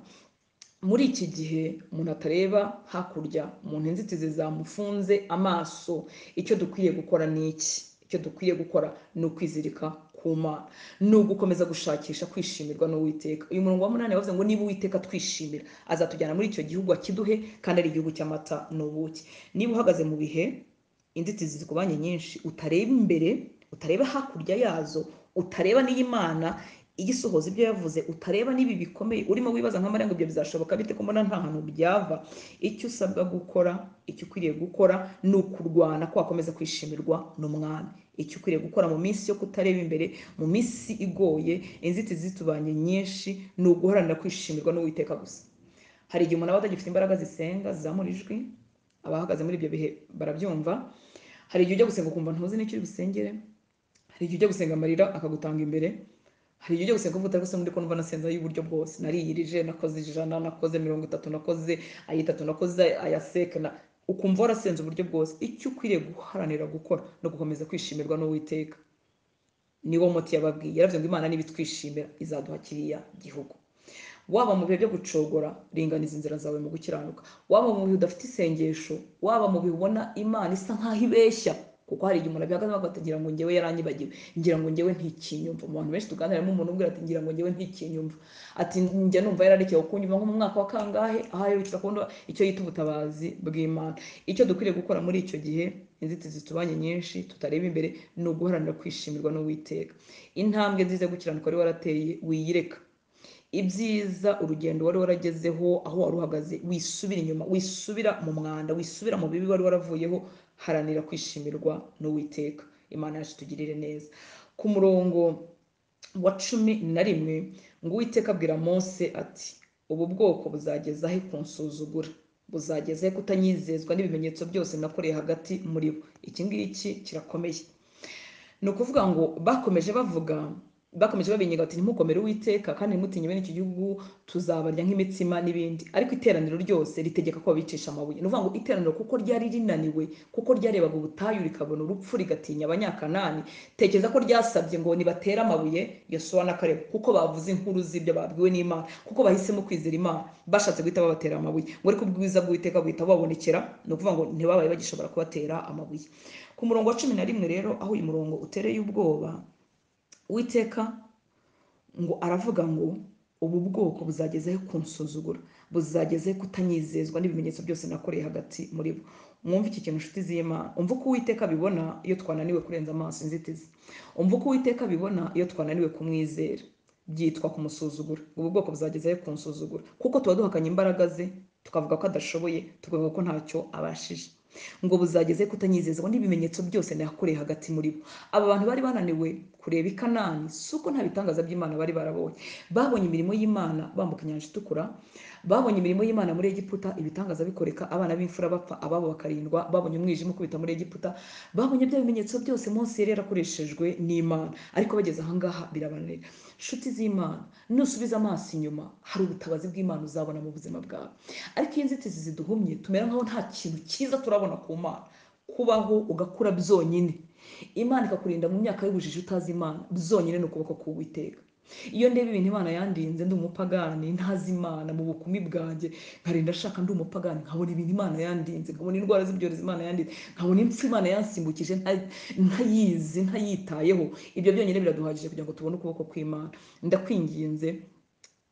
muri iki gihe umuntu atareba hakurya umuntu inzitizi zamufunze amaso icyo dukwiye gukora ni iki icyo dukwiye gukora ni ukwizirika ku ku mana ni ugukomeza gushakisha kwishimirwa n'uwiteka uyu murongo wa munani wavuze ngo niba uwiteka twishimira azatujyana muri icyo gihugu akiduhe kandi ari igihugu cy'amata n'ubuki niba uhagaze mu bihe inzitizi zikubanye nyinshi utareba imbere utareba hakurya yazo utareba n'iy'imana igisohoza ibyo yavuze utareba n'ibi bikomeye urimo wibaza nka mariya ngo ibyo bizashoboka bite ko mbona nta hantu byava icyo usabwa gukora icyo ukwiriye gukora ni ukurwana ko wakomeza kwishimirwa n'umwami icyo ukwiriye gukora mu minsi yo kutareba imbere mu minsi igoye inzitizi zitubanye nyinshi ni uguharanira kwishimirwa n'uwiteka gusa hari igihe umuntu aba atagifite imbaraga zisenga zizamura ijwi abahagaze muri ibyo bihe barabyumva hari igihe ujya gusenga ukumva ntuzi n'icyo uri busengere hari igihe ujya gusenga amarira akagutanga imbere hari igihe ujya gusenga ukumva utari gusenga uri kumva nasenze ay'uburyo bwose nariyirije nakoze ijana nakoze mirongo itatu nakoze ayitatu nakoze ayaseka na ukumva warasenze uburyo bwose icyo ukwiriye guharanira gukora no gukomeza kwishimirwa n'uwiteka niwo muti yababwiye yaravuze ngo imana nibitwishimira izaduha kiriya gihugu waba mu bihe byo gucogora ringaniza inzira zawe mu gukiranuka waba mu bihe udafite isengesho waba mu bihe ubona imana isa nk'aho ibeshya kuko hari igihe umuntu abihagazeho agafata ngira ngo ngewe yaranyibagiwe ngira ngo ngewe ntikinyumva mu bantu benshi tuganira harimo umuntu umbwira ati ngira ngo ngewe ntikinyumva ati njya numva yararekewe kunyumva nko mu mwaka wa kangahe aha yerukira kubona icyo yita ubutabazi bw'imana icyo dukwiriye gukora muri icyo gihe inzitizi zitubanye nyinshi tutareba imbere ni uguharanira kwishimirwa n'uwiteka intambwe nziza yo gukiranuka wari warateye wiyireka ibyiza urugendo wari waragezeho aho wari uhagaze wisubira inyuma wisubira mu mwanda wisubira mu bibi wari waravuyeho haranira kwishimirwa n'uwiteka imana yacu tugirire neza ku murongo wa cumi na rimwe ngo uwiteka abwira mose ati ubu bwoko buzageza he kunsuzugura buzageza he kutanyizezwa n'ibimenyetso byose nakoreye hagati muri bo iki ngiki kirakomeye ni ukuvuga ngo bakomeje bavuga bakomeje babinyaga bati ntimukomere uwiteka kandi ntimutinye bene iki gihugu tuzabarya nk'imitsima n'ibindi ariko iteraniro ryose ritegeka ko babicisha amabuye ni ukuvuga ngo iteraniro kuko ryari rinaniwe kuko ryarebaga ubutayu rikabona urupfu rigatinya abanyakanani tekereza ko ryasabye ngo nibatere amabuye yosuwa na kareba kuko bavuze inkuru z'ibyo babwiwe n'imana kuko bahisemo kwizera imana bashatse guhita babatera amabuye ngo ariko ubwiza bw'uwiteka buhita bubabonekera ni ukuvuga ngo ntibabaye bagishobora kubatera amabuye ku murongo wa cumi na rimwe rero aho uyu murongo utereye ubwoba witeka ngo aravuga ngo ubu bwoko buzagezeho kunsuzugura buzagezeho kutanyizezwa n'ibimenyetso byose nakoreye hagati muri bo mwumva iki kintu inshuti z'imana umva uko uwiteka abibona iyo twananiwe kurenza amaso inzitizi umva uko uwiteka abibona iyo twananiwe kumwizera byitwa kumusuzugura ubu bwoko buzagezeho kunsuzugura kuko tuba duhakanye imbaraga ze tukavuga ko adashoboye tukavuga ko ntacyo abashije ngo buzageze kutanyizezwa n'ibimenyetso byose nakoreye hagati muri bo aba bantu bari bananiwe kureba i kanani si uko nta bitangaza by'imana bari barabonye babonye imirimo y'imana bambuka inyanja itukura babonye imirimo y'imana muri egiputa ibitangaza bikoreka abana b'imfura bapfa ababo bakarindwa babonye umwijima ukubita muri egiputa babonye bya bimenyetso byose munsi yari yarakoreshejwe n'imana ariko bageze ahangaha birabananira inshuti z'imana nusubiza amaso inyuma hari ubutabazi bw'imana uzabona mu buzima bwawe ariko iyo inzitizi ziduhumye tumera nkaho nta kintu cyiza turabona ku mana kubaho ugakura byonyine imana ikakurinda mu myaka y'ubujiji utazi imana byonyine ni ukuboko k'uwiteka iyo ndeba ibintu imana yandinze ndi umupagani ntazi imana mu bukumi bwanjye nkarinda shaka ndi umupagani nkabona ibintu imana yandinze nkabona indwara z'ibyorezo imana yandinze nkabona impfu imana yansimbukije ntayizi ntayitayeho ibyo byonyine biraduhagije kugira ngo tubone ukuboko kw'imana ndakwinginze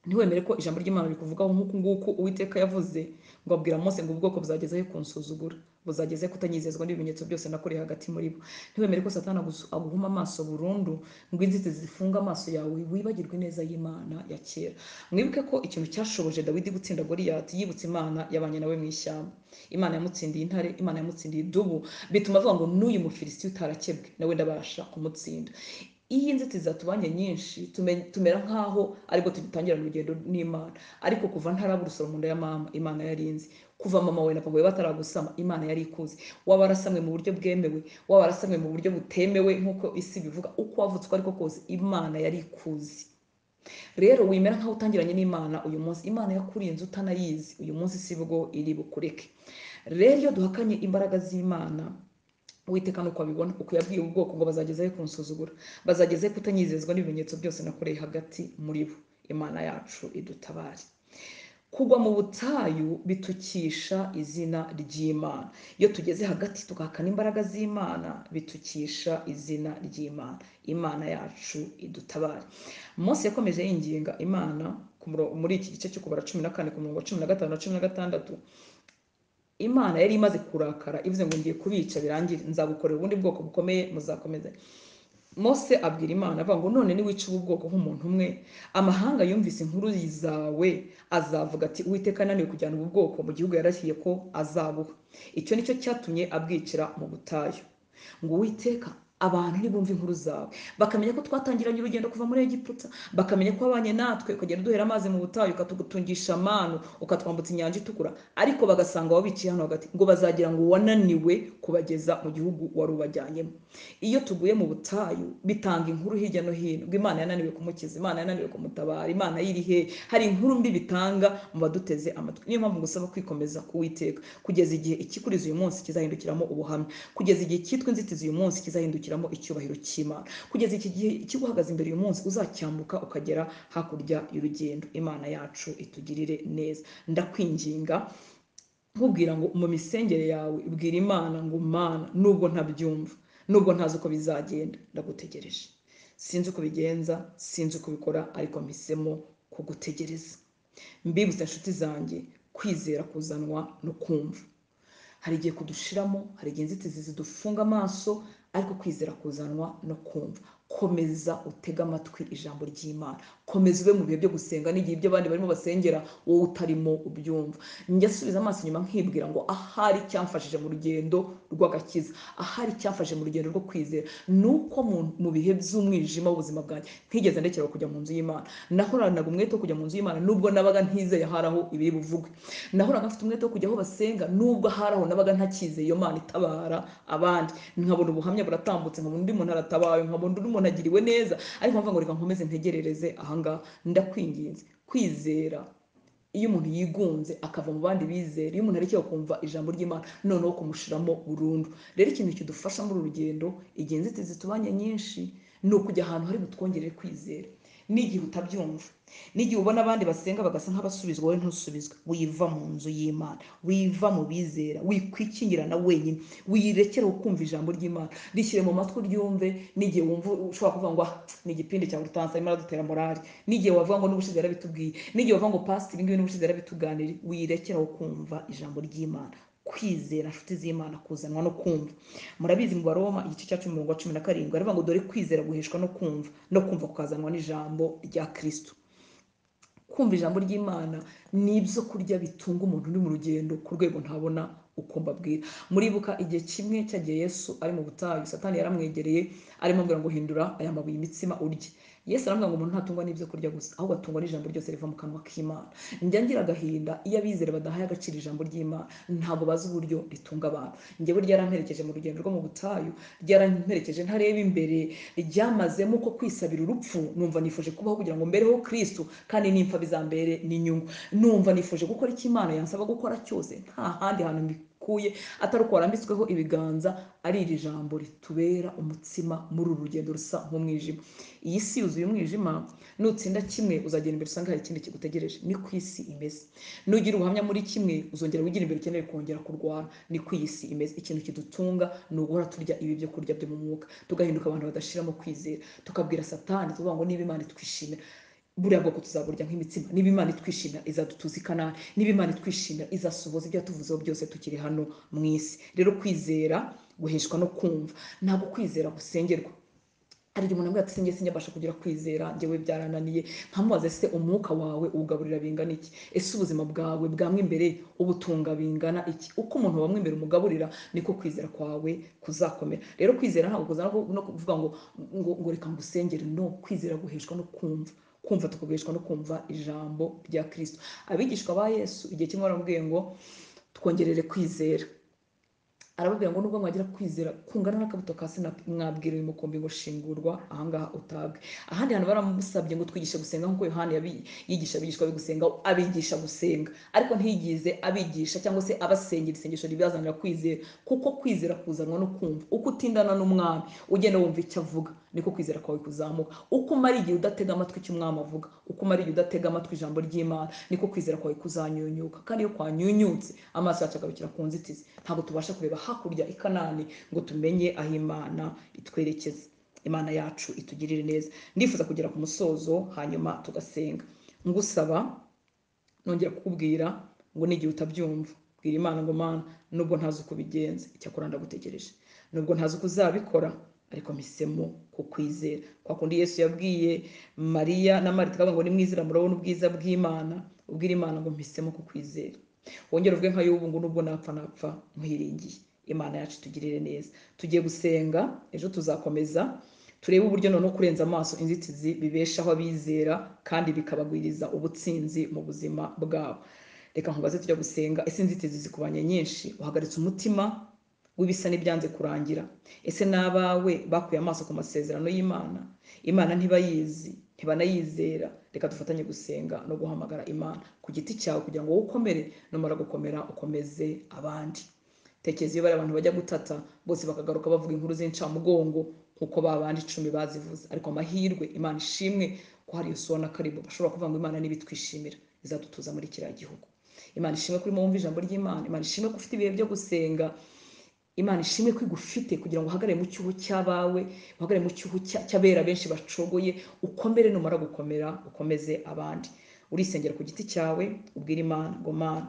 ntiwemere ko ijambo ry'imana rikuvugaho nk'uku nguku uwiteka yavuze ngo abwira mose ngo ubwoko buzagezeho kunsuzugura buzageze kutanyizezwa n'ibimenyetso byose nakoreye hagati muri bo ntiwemere ko satana aguhuma amaso burundu ngo inzitizi zifunga amaso yawe wibagirwe neza y'imana ya kera mwibuke ko ikintu cyashoboje dawidi gutsinda goriyati yibutse imana yabanye nawe mu ishyamba imana yamutsindiye intare imana yamutsindiye idubu bituma avuga ngo n'uyu mufilisiti utarakebwe nawe ndabasha kumutsinda iyo inzitizi zatubanye nyinshi tumera nk'aho aribwo tugitangira urugendo n'imana ariko kuva ntarabura urusoro mu nda ya mama imana yarinzi kuva mama we na papa we bataragusama imana yari ikuzi waba warasamwe mu buryo bwemewe waba warasamwe mu buryo butemewe nk'uko isi bivuga uko wavutse uko ariko kose imana yari ikuzi rero wemera nk'aho utangiranye n'imana uyu munsi imana yakurinze utanayizi uyu munsi si bwo iri bukureke rero iyo duhakanye imbaraga z'imana witeka nuko abibona uko yabwiye ubwoko ngo bazagezeho kunsuzugura bazagezeho kutanyizezwa n'ibimenyetso byose nakoreye hagati muri bo imana yacu idutabare kugwa mu butayu bitukisha izina ry'imana iyo tugeze hagati tugahakana imbaraga z'imana bitukisha izina ry'imana imana yacu idutabare Mose yakomeje yinginga imana ku muro- muri iki gice cyo kubara cumi na kane ku murongo wa cumi na gatanu na cumi na gatandatu imana yari imaze kurakara ivuze ngo ngiye kubica birangira nzabukorera ubundi bwoko bukomeye muzakomeze mose abwira imana avuga ngo none niwica ubu bwoko nk'umuntu umwe amahanga yumvise inkuru zawe azavuga ati uwiteka yananiwe kujyana ubu bwoko mu gihugu yarashiye ko azabuha icyo nicyo cyatumye abwicira mu butayu ngo uwiteka abantu ntibumve inkuru zawe bakamenya ko twatangiranye urugendo kuva muri egiputa bakamenya ko wabanye natwe ukagenda uduhera amazi mu butayu ukatugutungisha amanu ukatwambutsa inyanja itukura ariko bagasanga wabiciye hano hagati ngo bazagira ngo wananiwe kubageza mu gihugu wari ubajyanyemo iyo tuguye mu butayu bitanga inkuru hirya no hino ngo imana yananiwe kumukiza imana yananiwe kumutabara imana yiri hehe hari inkuru mbi bitanga mu baduteze amatwi niyo mpamvu ngusaba kwikomeza kuwiteka kugeza igihe ikikuriza uyu munsi kizahindukiramo ubuhamya kugeza igihe cyitwa inzitizi uyu munsi kizahindukiramo icyubahiro cy'imana kugeza iki gihe kiguhagaze imbere uyu munsi uzacyambuka ukagera hakurya y'urugendo imana yacu itugirire neza ndakwinginga nkubwira ngo mu misengere yawe bwira imana ngo mana nubwo ntabyumva nubwo ntazi uko bizagenda ndagutegereje sinzi uko bigenza sinzi uko ubikora ariko mpisemo kugutegereza mbibutsa inshuti zanjye kwizera kuzanwa no kumva hari igihe kudushiramo hari igihe inzitizi zidufunga amaso ariko kwizera kuzanwa no kumva komeza utege amatwi ijambo ry'imana komeza ube mu bihe byo gusenga n'igihe ibyo abandi barimo basengera wowe utarimo ubyumva njya asubiza amaso inyuma nkibwira ngo ahari icyamfashije mu rugendo rw'agakiza ahari icyamfashije mu rugendo rwo kwizera ni uko mu- mu bihe by'umwijima w'ubuzima bwanjye ntigeze ndekerwa kujya mu nzu y'imana nahoranaga umwete wo kujya mu nzu y'imana nubwo nabaga ntizeye ahari aho ibiri buvugwe nahoraga mfite umwete wo kujya aho basenga nubwo ahari aho nabaga ntakizeye iyo mana itabara abandi nkabona ubuhamya buratambutse nkabona undi muntu aratabawe nkabona undi muntu agiriwe neza ariko mvuga ngo reka nkomeze ntegerereze ahangaha ndakwinginze kwizera iyo umuntu yigunze akava mu bandi bizera iyo umuntu arekeye kumva ijambo ry'imana noneho kumushiramo burundu rero ikintu kidufasha muri uru rugendo igihe inzitizi tubanye nyinshi ni ukujya ahantu hari butwongerere kwizera n'igihe utabyumva n'igihe ubona abandi basenga bagasa nk'abasubizwa wowe ntusubizwe wiva mu nzu y'imana wiva mu bizera wikwikingira na wenyine wirekera ukumva ijambo ry'imana rishyire mu matwi uryumve n'igihe wumva ushobora kuvuga ngo "Ah, ni igipindi cya rutansa arimo aradutera morali n'igihe wavuga ngo n'ubushize yarabitubwiye n'igihe wavuga ngo pasitiri ibingibi n'ubushize yarabituganiriye wirekera ukumva ijambo ry'imana kwizera inshuti z'imana kuzanwa no kumva murabizi mu baroma igice cya cumi umurongo wa cumi na karindwi aravuga ngo dore kwizera guheshwa no kumva no kumva kukazanwa n'ijambo rya kristo kumva ijambo ry'imana ni ibyo kurya bitunga umuntu uri mu rugendo ku rwego ntabona uko mbabwira muribuka igihe kimwe cyagiye yesu ari mu butayu satani yaramwegereye arimo ambwira ngo hindura aya mabuye imitsima urye yesu aramubwira ngo umuntu ntatungwa n'ibyo kurya gusa ahubwo atungwa n'ijambo ryose riva mu kanwa k'imana njya ngira agahinda iyo abizera badahaye agaciro ijambo ry'imana ntabwo bazi uburyo ritunga abantu njyewe ryaramperekeje mu rugendo rwo mu butayu ryaramperekeje ntareba imbere ryamazemo ko kwisabira urupfu numva nifuje kubaho kugira ngo mbereho kristo kandi nimpfa bizambere n'inyungu numva nifuje gukora icyo imana yansaba gukora cyose nta handi hantu mbikuye atari uko warambitsweho ibiganza ari iri jambo ritubera umutsima muri uru rugendo rusa nk'umwijima iyi si yuzuye umwijima nutsinda kimwe uzagera imbere usanga hari ikindi kigutegereje ni ku isi imeze nugira ubuhamya muri kimwe uzongera wigira imbere ukeneye kongera kurwana ni ku iyi si imeze ikintu kidutunga ni uguhora turya ibi byo kurya byo mu mwuka tugahinduka abantu badashiramo kwizera tukabwira satani tuvuga ngo niba imana itwishimira buriya bwoko tuzaburya nk'imitsima niba imana itwishimira izadutuza i kanani niba imana itwishimira izasohoza ibyo yatuvuzeho byose tukiri hano mu isi rero kwizera guheshwa no kumva ntabwo kwizera gusengerwa hari igihe umuntu ambwira ati sinjye sinjyabasha kugira kwizera njyewe byarananiye nkamubaze se umwuka wawe uwugaburira bingana iki ese ubuzima bwawe bwamwe imbere ubutunga bingana iki uko umuntu wamwe imbere umugaburira niko kwizera kwawe kuzakomera rero kwizera ntabwo kuzana no kuvuga ngo ngo, ngo reka ngusengere no kwizera guheshwa no kumva kumva tukagurishwa no kumva ijambo rya kristo abigishwa ba yesu igihe kimwe baramubwiye ngo twongerere kwizera arababwira ngo nubwo mwagira kwizera kungana n'akabuto ka sinapi mwabwira uyu mukumbi ngo shingurwa ahangaha utabwe ahandi hantu baramusabye ngo twigishe gusenga nk'uko yohani yabi- yigisha abigishwa be gusenga abigisha gusenga ariko ntiyigize abigisha cyangwa se abasengera isengesho ribazanira kwizera kuko kwizera kuzanwa no kumva uko utindana n'umwami ugenda wumva icyo avuga niko kwizera kwawe kuzamuka uko umara igihe udatega amatwi icyo umwami avuga uko umara igihe udatega amatwi ijambo ry'imana niko kwizera kwawe kuzanyunyuka kandi iyo kwanyunyutse amaso yacu agarukira ku nzitizi ntabwo tubasha kureba hakurya i kanani ngo tumenye aho imana itwerekeza imana yacu itugirire neza ndifuza kugera ku musozo hanyuma tugasenga ngusaba nongera kukubwira ngo n'igihe utabyumva bwira imana ngo mana nubwo ntazi uko ubigenza icyakora ndagutegereje nubwo ntazi uko uzabikora ariko mpisemo kukwizera kwa kundi yesu yabwiye mariya na mari tukavuga ngo nimwizera murabona ubwiza bw'imana ubwira imana ngo mpisemo kukwizera wongere ubwe nka y'ubu ngo nubwo napfa napfa nkwiringiye imana yacu tugirire neza tugiye gusenga ejo tuzakomeza turebe uburyo noneho kurenza amaso inzitizi bibeshaho abizera kandi bikabagwiriza ubutsinzi mu buzima bwabo reka nkubaze tujya gusenga ese inzitizi zikubanye nyinshi uhagaritse umutima w'ibisa n'ibyanze kurangira ese n'abawe bakuye amaso ku masezerano y'imana imana ntibayizi ntibanayizera reka dufatanye gusenga no guhamagara imana ku giti cyawe kugira ngo wowe ukomere numara gukomera ukomeze abandi tekeza iyo bari abantu bajya gutata bose bakagaruka bavuga inkuru z'incamugongo kuko babandi icumi bazivuze ariko amahirwe imana ishimwe ko hari yosuwa na karibu bashobora kuvuga ngo imana n'ibitwishimira izadutuza muri kiriya gihugu imana ishimwe kuri mwumva ijambo ry'imana imana ishimwe ko ufite ibihe byo gusenga imana ishimwe ko igufite kugira ngo uhagarare mu cyuho cy'abawe uhagarare mu cyuho cya- cy'abera benshi bacogoye ukomere numara gukomera ukomeze abandi urisengera ku giti cyawe ubwira imana ngo mana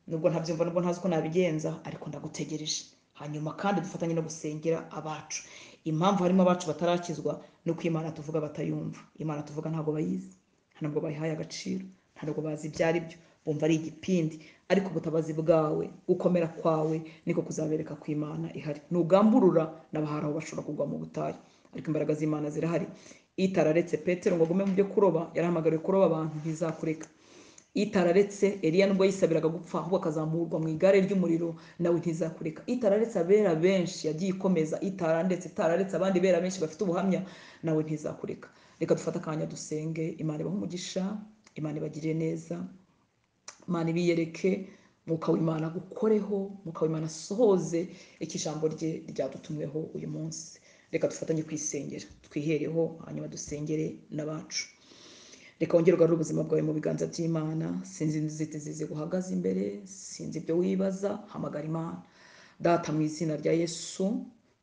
nubwo ntabyumva nubwo ntazi uko nabigenza ariko ndagutegereje hanyuma kandi dufatanye no gusengera abacu impamvu harimo abacu batarakizwa ni uko imana tuvuga batayumva imana tuvuga ntabwo bayizi ntabwo bayihaye agaciro ntabwo bazi ibyo ari byo bumva ari igipindi ariko ubutabazi bwawe gukomera kwawe niko kuzabereka ko imana ihari nugamburura n'abahari aho bashobora kugwa mu butayu ariko imbaraga z'imana zirahari itararetse petero ngo agume mu byo kuroba yarahamagariwe kuroba abantu ntizakureka itararetse eliya nubwo yisabiraga gupfa ahubwo akazamurwa mu igare ry'umuriro nawe ntizakureka itararetse abera benshi yagiye ikomeza itararetse itararetse abandi bera benshi bafite ubuhamya nawe ntizakureka reka dufate akanya dusenge imana ibahe umugisha imana ibagirire neza imana ibiyereke mwuka w'imana gukoreho mwuka w'imana asohoze icyo ijambo rye ryadutumweho uyu munsi reka dufatanye kwisengera twihereho hanyuma dusengere n'abacu reka wongere ugarure ubuzima bwawe mu biganza by'imana sinzi inzitizi ziguhagaze imbere sinzi ibyo wibaza hamagara imana data mu izina rya yesu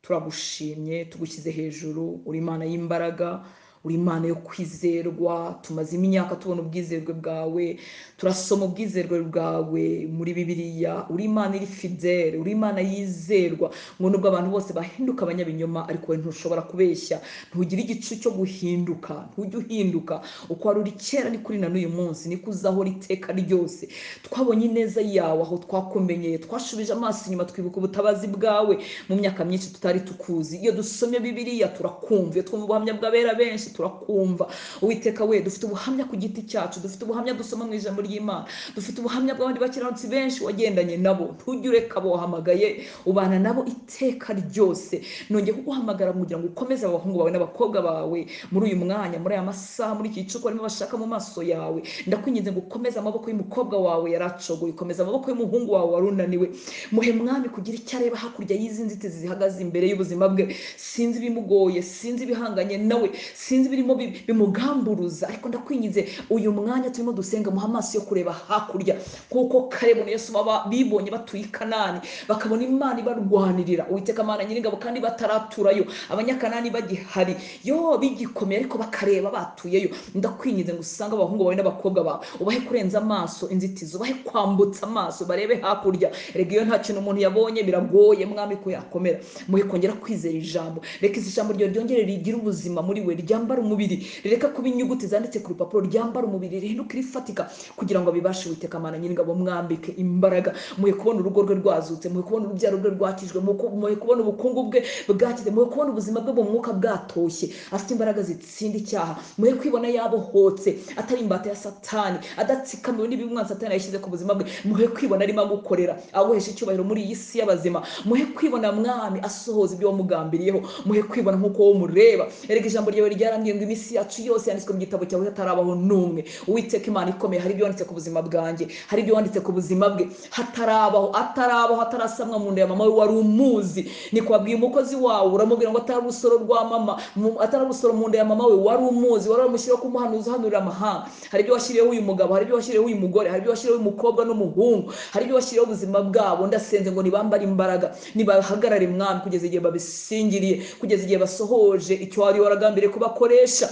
turagushimye tugushyize hejuru uri imana y'imbaraga uri imana yo kwizerwa tumaze imyaka tubona ubwizerwe bwawe turasoma ubwizerwe bwawe muri bibiliya uri imana iri fidele uri imana yizerwa ngo nubwo abantu bose bahinduka abanyabinyoma ariko wowe ntushobora kubeshya ntugire igicu cyo guhinduka ntujye uhinduka uko wari uri kera ni kuri na n'uyu munsi niko uzahora iteka ryose twabonye ineza yawe aho twakumenyeye twashubije amaso inyuma twibuka ubutabazi bwawe mu myaka myinshi tutari tukuzi iyo dusomye bibiliya turakumva iyo twumva ubuhamya bw'abera benshi turakumva uwiteka we dufite ubuhamya ku giti cyacu dufite ubuhamya dusoma mu ijambo ry'imana dufite ubuhamya bw'abandi bakiranutsi benshi wagendanye nabo ntujye ureka abo wahamagaye ubana nabo iteka ryose nongeye kuguhamagara kugira ngo ukomeze aba bahungu bawe n'abakobwa bawe muri uyu mwanya muri aya masaha muri iki gicuku barimo bashaka mu maso yawe ndakwinginze ngo ukomeze amaboko y'umukobwa wawe yaracogoye ukomeza amaboko y'umuhungu wawe wari unaniwe muhe mwami kugira icyo areba hakurya y'izi nzitizi zihagaze imbere y'ubuzima bwe sinzi ibimugoye sinzi ibihanganye nawe sinzi ibirimo bi- bimugamburuza ariko ndakwinginze uyu mwanya turimo dusenga muha amaso yo kureba hakurya kuko karebu na yesu baba bibonye batuye i kanani bakabona imana ibarwanirira uwiteka mana nyiringabo kandi bataraturayo abanyakanani bagihari yo bigikomeye ariko bakareba batuyeyo ndakwinginze ngo usange abahungu bawe n'abakobwa bawe ubahe kurenza amaso inzitizi ubahe kwambutsa amaso barebe hakurya rega iyo nta kintu umuntu yabonye biragoye mwami ko yakomera muhe kongera kwizera ijambo reka isi jambo ryawe ryongere rigire ubuzima muri we ryambare umubiri rireka kuba inyuguti zanditse ku rupapuro ryambare umubiri rihinduke rifatika kugira ngo abibashe uwiteka mana nyiringabo mwambike imbaraga muhe kubona urugo rwe rwazutse muhe kubona urubyaro rwe rwakijwe muhe- muhe kubona ubukungu bwe bwakize muhe kubona ubuzima bwe mu mwuka bwatoshye afite imbaraga zitsinda icyaha muhe kwibona yabohotse atari imbata ya satani adatsikamiwe n'ibimwana satani yashyize ku buzima bwe muhe kwibona arimo agukorera aguhesha icyubahiro muri iyi si y'abazima muhe kwibona mwami asohoza ibyo wamugambiriyeho muhe kwibona nk'uko wowe umureba erega ijambo ryawe ryara yarambwiye ngo iminsi yacu yose yanditswe mu gitabo cyawe hatarabaho n'umwe uwiteka imana ikomeye hari ibyo wanditse ku buzima bwanjye hari ibyo wanditse ku buzima bwe hatarabaho atarabaho atarasamwa mu nda ya mama we wari umuzi ni kwabwiye umukozi wawe uramubwira ngo atari urusoro rwa mama mu- atari urusoro mu nda ya mama we wari umuzi wari wamushyiriyeho kumuhanuza uhanurira amahanga hari ibyo washyiriyeho uyu mugabo hari ibyo washyiriyeho uyu mugore hari ibyo washyiriyeho uyu mukobwa n'umuhungu hari ibyo washyiriyeho ubuzima bwabo ndasenze ngo nibambare imbaraga nibahagarare mwami kugeza igihe babisingiriye kugeza igihe basohoje icyo wari waragambiriye kubakoresha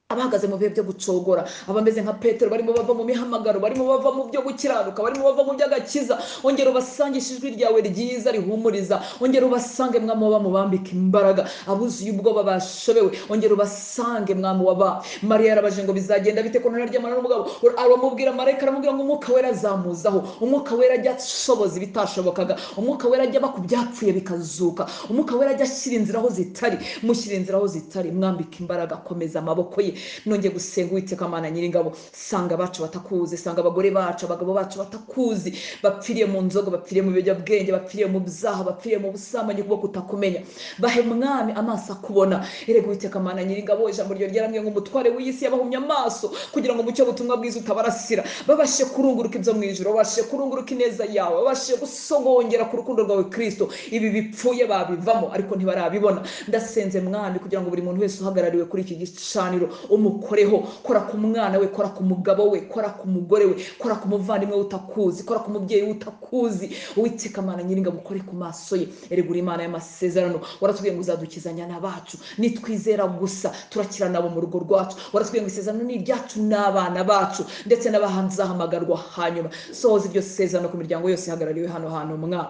abahagaze mu bihe byo gucogora abameze nka petero barimo bava mu mihamagaro barimo bava mu byo gukiranuka barimo bava mu by'agakiza ongera ubasangishe ijwi ryawe ryiza rihumuriza ongera ubasange mwami waba mubambika imbaraga abuzuye ubwoba bashobewe ongera ubasange mwami waba mariya yarabaje ngo bizagenda bite ko ntararyamana n'umugabo aramubwira marayika aramubwira ngo umwuka wera azamuzaho umwuka wera ajya ashoboza ibitashobokaga umwuka wera ajya aba ku byapfuye bikazuka umwuka wera ajya ashyira inzira aho zitari mushyira inzira aho zitari mwambika imbaraga akomeza amaboko ye nongeye gusenga uwiteka mana nyiringabo sanga abacu batakuzi sanga abagore bacu abagabo bacu batakuzi bapfiriye mu nzoga bapfiriye mu biyobyabwenge bapfiriye mu byaha bapfiriye mu busambanyi kubwo kutakumenya bahe mwami amaso akubona erega uwiteka mana nyiringabo ijambo ryo ryaramye ngo umutware w'iy'isi yabahumye amaso kugira ngo mucyo butumwa bwiza utabarasira babashe kurunguruka ibyo mu ijoro babashe kurunguruka ineza yawe babashe gusogongera ku rukundo rwawe kristo ibi bipfuye babivamo ariko ntibarabibona ndasenze mwami kugira ngo buri muntu wese uhagarariwe kuri iki gicaniro umukoreho kora ku mwana we kora ku mugabo we kora ku mugore we kora ku muvandimwe we utakuzi kora ku mubyeyi we utakuzi uwiteka mana nyiringabo ukore ku maso ye eregura imana y'amasezerano waratubwiye ngo uzadukizanya n'abacu nitwizera gusa turakira nabo mu rugo rwacu waratubwiye ngo isezerano ni iryacu n'abana bacu ndetse n'abahazahamagarwa hanyuma sohoza iryo sezerano ku miryango yose ihagarariwe hano hantu mwa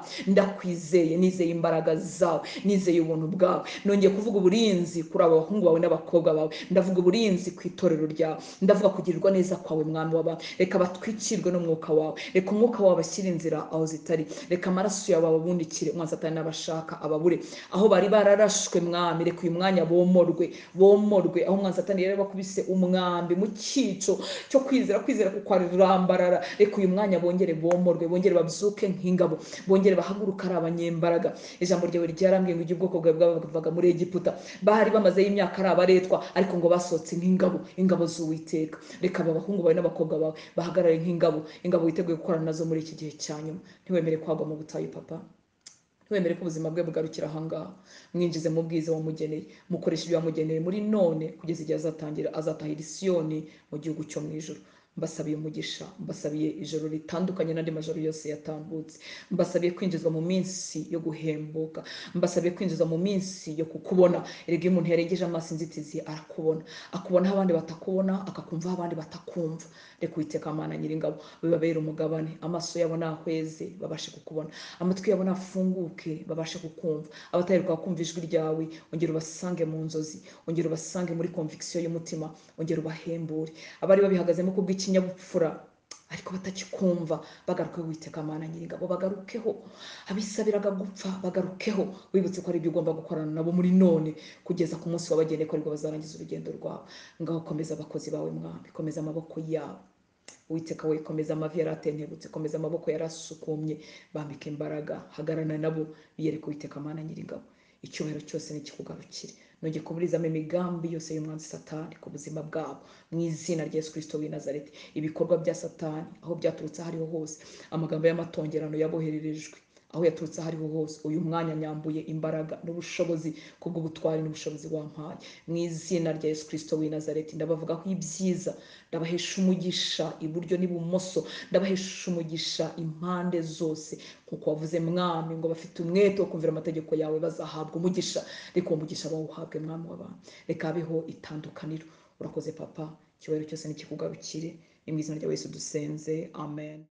ndakwizeye nizeye imbaraga zawe nizeye ubuntu bwawe nongeye kuvuga uburinzi kuri aba bahungu bawe n'abakobwa bawe ndavuga uburinzi ku itorero ryawe ndavuga kugirirwa neza kwawe mwami w'abantu reka batwikirwe n'umwuka wawe reka umwuka wawe bashyire inzira aho zitari reka amaraso yawe ababundikire umwasatani n'abashaka ababure aho bari bararashwe mwami reka uyu mwanya bomorwe bomorwe aho umwasatani yari bakubise umwambi mu cyico cyo kwizera kwizera kukwarambarara reka uyu mwanya bongere bomorwe bongere babyuke nk'ingabo bongere bahaguruke ari abanyembaraga ijambo ryawe ryarambwiye ngo igihe ubwoko bwawe bwavaga muri egiputa bahari bamazeyo imyaka ari abaretwa ariko ngo basohotse nk'ingabo ingabo z'uwiteka reka aba bahungu bawe n'abakobwa bawe bahagarare nk'ingabo ingabo witeguye gukorana nazo muri iki gihe cya nyuma ntiwemere kwagwa mu butayu papa ntiwemere ko ubuzima bwe bugarukira ahangaha mwinjize mu bwiza wamugeneye mukoresha ibyo wamugeneye muri none kugeza igihe azatangira azatahira isiyoni mu gihugu cyo mu ijoro mbasabiye umugisha mbasabiye ijoro ritandukanye n'andi majoro yose yatambutse mbasabiye kwinjizwa mu minsi yo guhembuka mbasabiye kwinjizwa mu minsi yo kukubona erega iyo umuntu yarengeje amaso inzitizi arakubona akubonaho abandi batakubona akakumvaho abandi batakumva reka uwiteka mana nyiringabo bibabere umugabane amaso yabo nahweze babashe kukubona amatwi yabo nafunguke babashe kukumva abataheruka kumva ijwi ryawe ongera ubasange mu nzozi ongera ubasange muri konvikisiyo y'umutima ongera ubahembure abari babihagazemo kubw'ikinyabupfura ariko batakikumva bagaruke witeka mana nyiringabo bagarukeho abisabiraga gupfa bagarukeho wibutse ko ari ibyo ugomba gukorana nabo muri none kugeza ku munsi wabageneye ko aribwo bazarangiza urugendo rwabo ngaho komeza abakozi bawe mwami komeza amaboko yabo witeka we komeza amavi yari atentebutse komeza amaboko yari asukumye bambika imbaraga hagarana nabo biyereka uwiteka mana nyiringabo icyubahiro cyose nikikugarukire nongeye kuburizamo imigambi yose y'umwanzi satani ku buzima bwabo mu izina rya yesu kirisito w'i nazareti ibikorwa bya satani aho byaturutse aho ariho hose amagambo y'amatongerano yabohererejwe aho yaturutse aho ariho hose uyu mwanya nyambuye imbaraga n'ubushobozi kubw'ubutwari n'ubushobozi wampaye mu izina rya yesu kirisito w'i nazareti ndabavugaho ibyiza ndabahesha umugisha iburyo n'ibumoso ndabahesha umugisha impande zose kuko wavuze mwami ngo bafite umwete wo kumvira amategeko yawe bazahabwa umugisha reka uwo mugisha bawuhabwe mwami w'abantu reka habeho itandukaniro urakoze papa ikibazo cyose nikikugarukire ni mu izina rya yesu dusenze amen